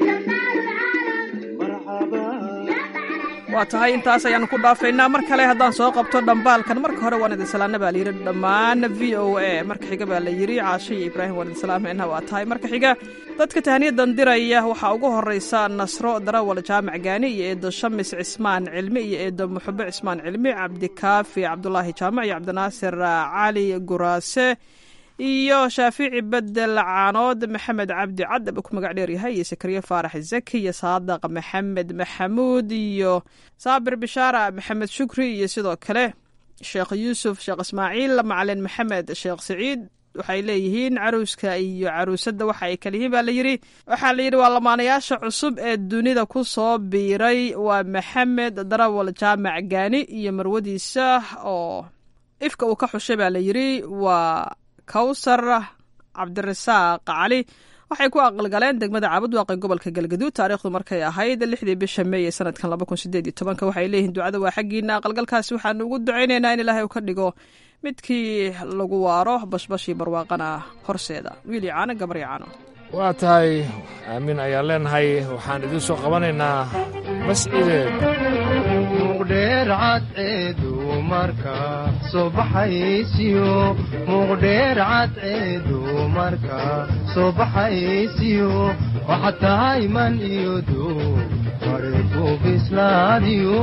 مرحبا waa tahay intaas ayaanu ku dhaafaynaa mar kale haddaan soo qabto dhambaalkan marka hore waan idin salaana baa layidhi dhammaan v o a marka xiga baa la yidhi caasho iyo ibraahim waan idin salaamaynaa waa tahay marka xiga dadka tahniyadan diraya waxaa ugu horeysa nasro darawal jaamac gaani iyo eedo shamis cismaan cilmi iyo eedo muxube cismaan cilmi cabdikaafi cabdulaahi jaamac iyo cabdinaasir cali guraase iyo shaafici bedel caanood maxamed cabdi cadab ku magac dheer yahay iyo sakariye faarax zaki iyo saadaq maxamed maxamuud iyo saabir bishaara maxamed shukri iyo sidoo kale sheekh yuusuf sheekh ismaaciil macalin maxamed sheekh siciid waxay leeyihiin caruuska iyo caruusadda waxa ay kala yihiin baa layidhi waxaa layidhi waa lamaanayaasha cusub ee dunida ku soo biiray waa maxamed darawal jaamac gaani iyo marwadiisa oo ifka uu ka xushay baa layidhi waa kawsar cabdirasaaq cali waxay ku aqalgaleen degmada caabudwaaqe gobolka galgaduud taariikhdu markay ahayd lixdii bisha meey ee sanadkan laba kun sideed iyo tobanka waxay leeyihiin ducada waa xaggiina aqalgalkaasi waxaanu ugu ducaynaynaa in ilaahay uu ka dhigo midkii lagu waaro bashbashii barwaaqana horseeda wiil yacaano gabar yacaano waa tahay aamin ayaan leenahay waxaan idiin soo qabanaynaa mascideed muqdheer cadceedu marka soo baxaysiyo muqdheer cadceedu marka soo baxaysiyo waxaad tahay man iyo duu mariku bislaadiyo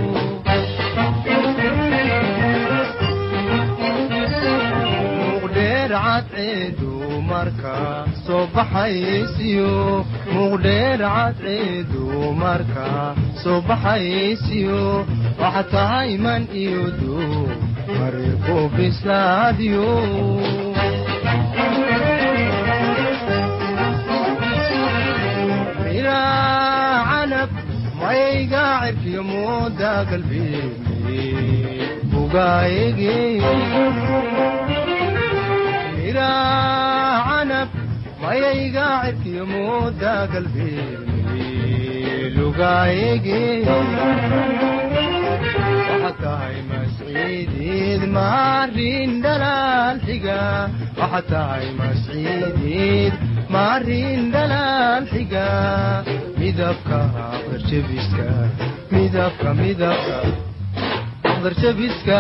muqdheer cadceedu marka soo baxaysiyo muqdheer cadceedu marka soo baxaysiyo waxaad tahay man iyo duu mariku bislaadiyo miraa canab mayga cirkiyo mooda galbeemi bugaayege canab mayayga cirkiyo mooda galbeemi lugaayege waxaad tahay masciideed maarin dhalaal xiga waxaad tahay masciideed maarin dhalaal xiga midabka aqdarjabiska midabka midabka aqdarjabiska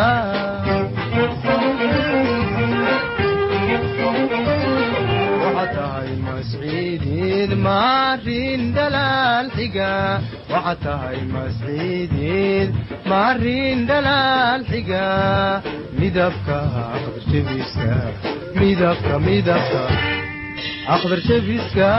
waxaad tahay masciideed maarin dhalaal xiga waxaad tahay masciideed maarin dhalaal xiga midabka aqdarjabiska midabka midabka aqdarjabiska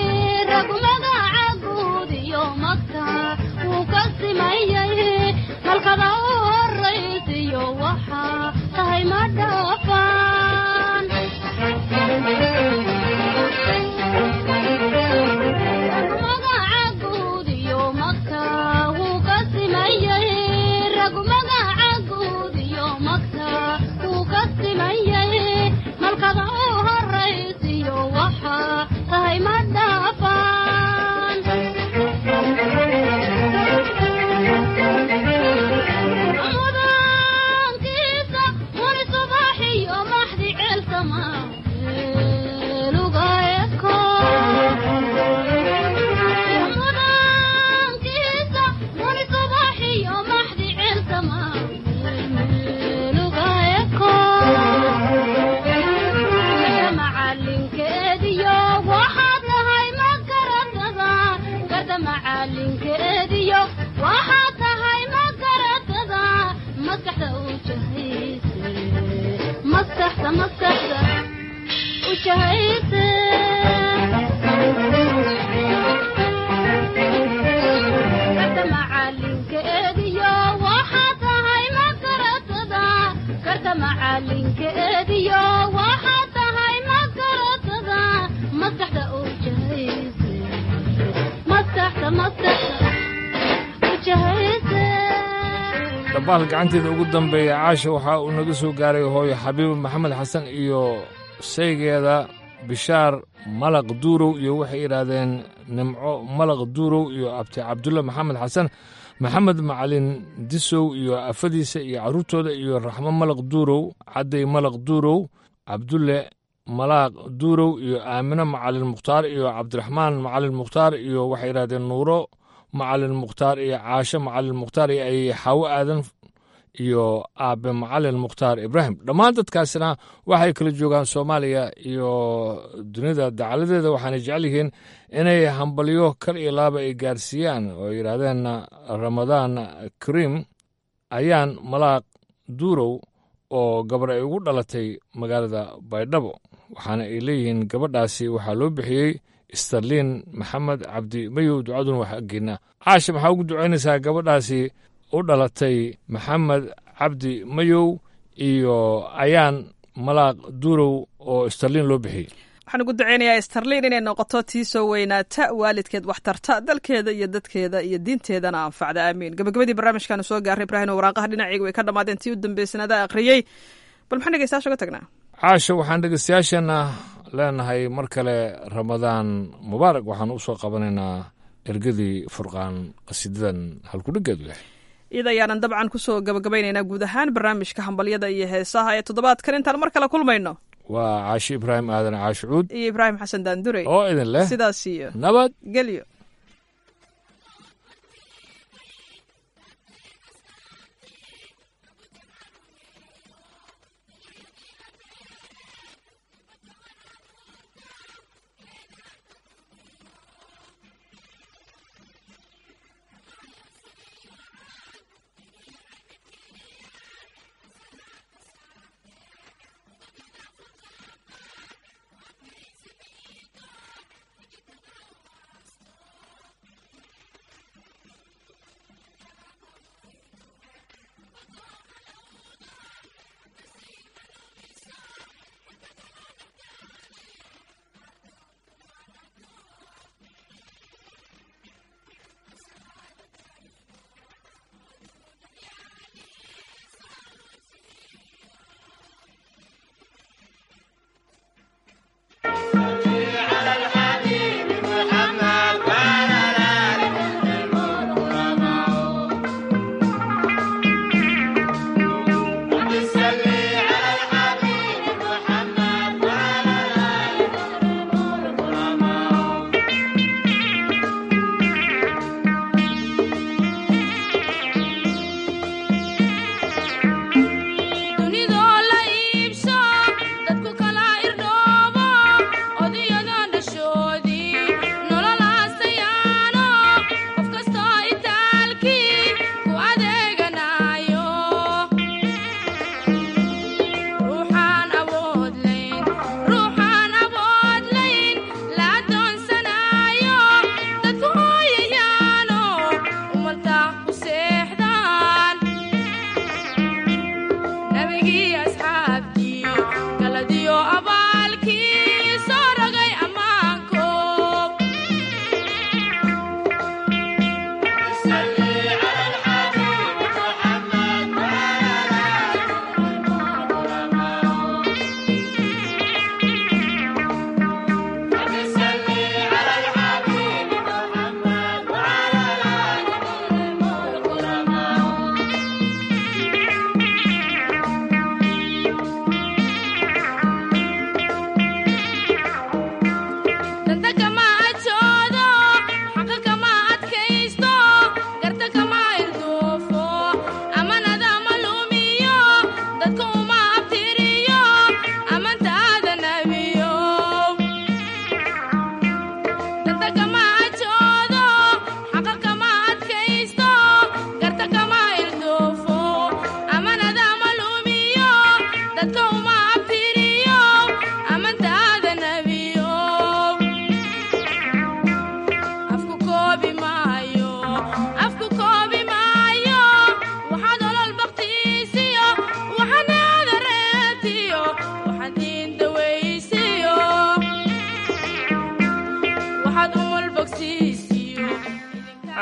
halka malkada u horaysiyo waxaa tahay ma dhaafaan magaca guud iyo magta wuu ka simayay ragu magaca guud iyo magta wuu ka simayay malkada u horaysiyo waxaa tahay ma dhaafaan mudaankiisa wani subaxiyo maxdi ceelsama lugaeko mudaankiisa wani subaxiyo maxdi ceelsama lugaeko macalinkeediyo waxaad tahay ma garatada garda macalinkeediyo waxaad tahay ma garatada maskaxda u jahayse maskaxda maskaxda u jahayse garda macalinkeediyo waxaad tahay ma garatada garda macalinkeediyo waxaad tahay ma garatada maskaxda u jahayse maskaxda maskaxda u jahayse dhabaal gacanteeda ugu dambeeya caasha waxaa uu naga soo gaaray hooyo xabiib maxamed xasan iyo saygeeda bishaar malaq duurow iyo waxay yidhaahdeen nimco malaq duurow iyo abti cabdulle maxamed xasan maxamed macalin disow iyo afadiisa iyo carruurtooda iyo raxmo malaq duurow cadday malaq duurow cabdulle malaaq duurow iyo aamino macalin mukhtaar iyo cabdiraxmaan macalin mukhtaar iyo waxay yidhahdeen nuuro macalin mukhtaar iyo caasho macalin mukhtaar iyo ay xaawo aadan iyo aabe macalin mukhtaar ibraahim dhammaan dadkaasina waxay kala joogaan soomaaliya iyo dunida dacaladeeda waxaana jecel yihiin inay hambalyo kal iyo laaba ay gaarsiiyaan oo ay yidhaahdeen ramadaan kariim ayaan malaaq duurow oo gabar ay ugu dhalatay magaalada baydhabo waxaana ay leeyihiin gabadhaasi waxaa loo bixiyey starliin maxamed cabdi mayow ducaduna wax aggeena caasha maxaa ugu ducaynaysaa gabadhaasi u dhalatay maxamed cabdi mayow iyo ayaan malaaq duurow oo starliin loo bixiyey waxaan ugu duceynayaa starliin inay noqoto tii soo weynaata waalidkeed waxtarta dalkeeda iyo dadkeeda iyo diinteedana anfacda aamiin gabagabadii barnaamijkaanu soo gaaray ibraahim waraaqaha dhinacayga way ka dhammaadeen tii u dambeysanaada akhriyey bal maxaan dhegeystayaasha uga tagnaa caasha waxaan dhegeystayaasheenna leenahay mar kale ramadaan mubaarak waxaan u soo qabanaynaa ergadii furqaan qasiidadan halkudheggeedu yahay iyada ayaanan dabcan kusoo gabagabaynaynaa guud ahaan barnaamijka hambalyada iyo heesaha ee toddobaadkan intaan mar kale kulmayno waa caashi ibraahim aadan caashi cuud iyo ibraahim xasan daandurey oo idin leh sidaas iyo nabad gelyo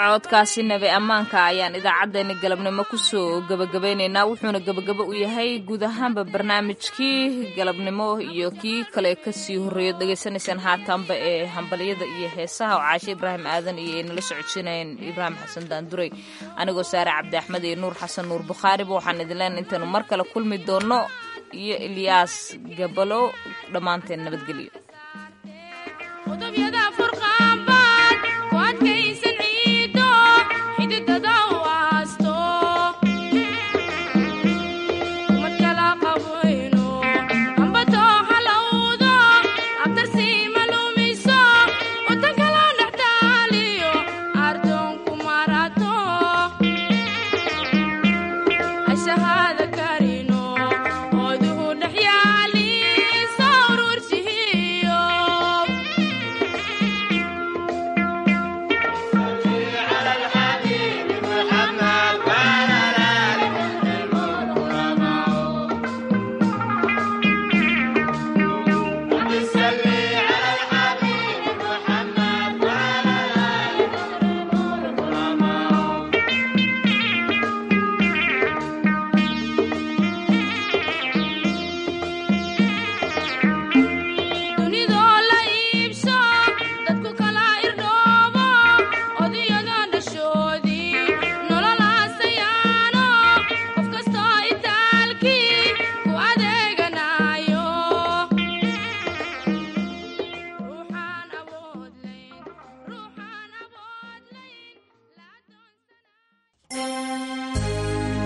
codkaasi nabi ammaanka ayaan idaacaddeenna galabnimo kusoo gebagabaynaynaa wuxuuna gebagabo u yahay guud ahaanba barnaamijkii galabnimo iyo kii kale kasii horreeyo dhegaysanaysaan haataanba ee hambalyada iyo heesaha oo caashe ibraahim aadan iyo ay nala socodsiinayeen ibraahim xasan daanduray anigoo saare cabdi axmed iyo nuur xasan nuur bukhaariba waxaan idin leenahay intaanu mar kale kulmi doono iyo ilyaas gabalo dhammaanteen nabadgelyo Shahada kari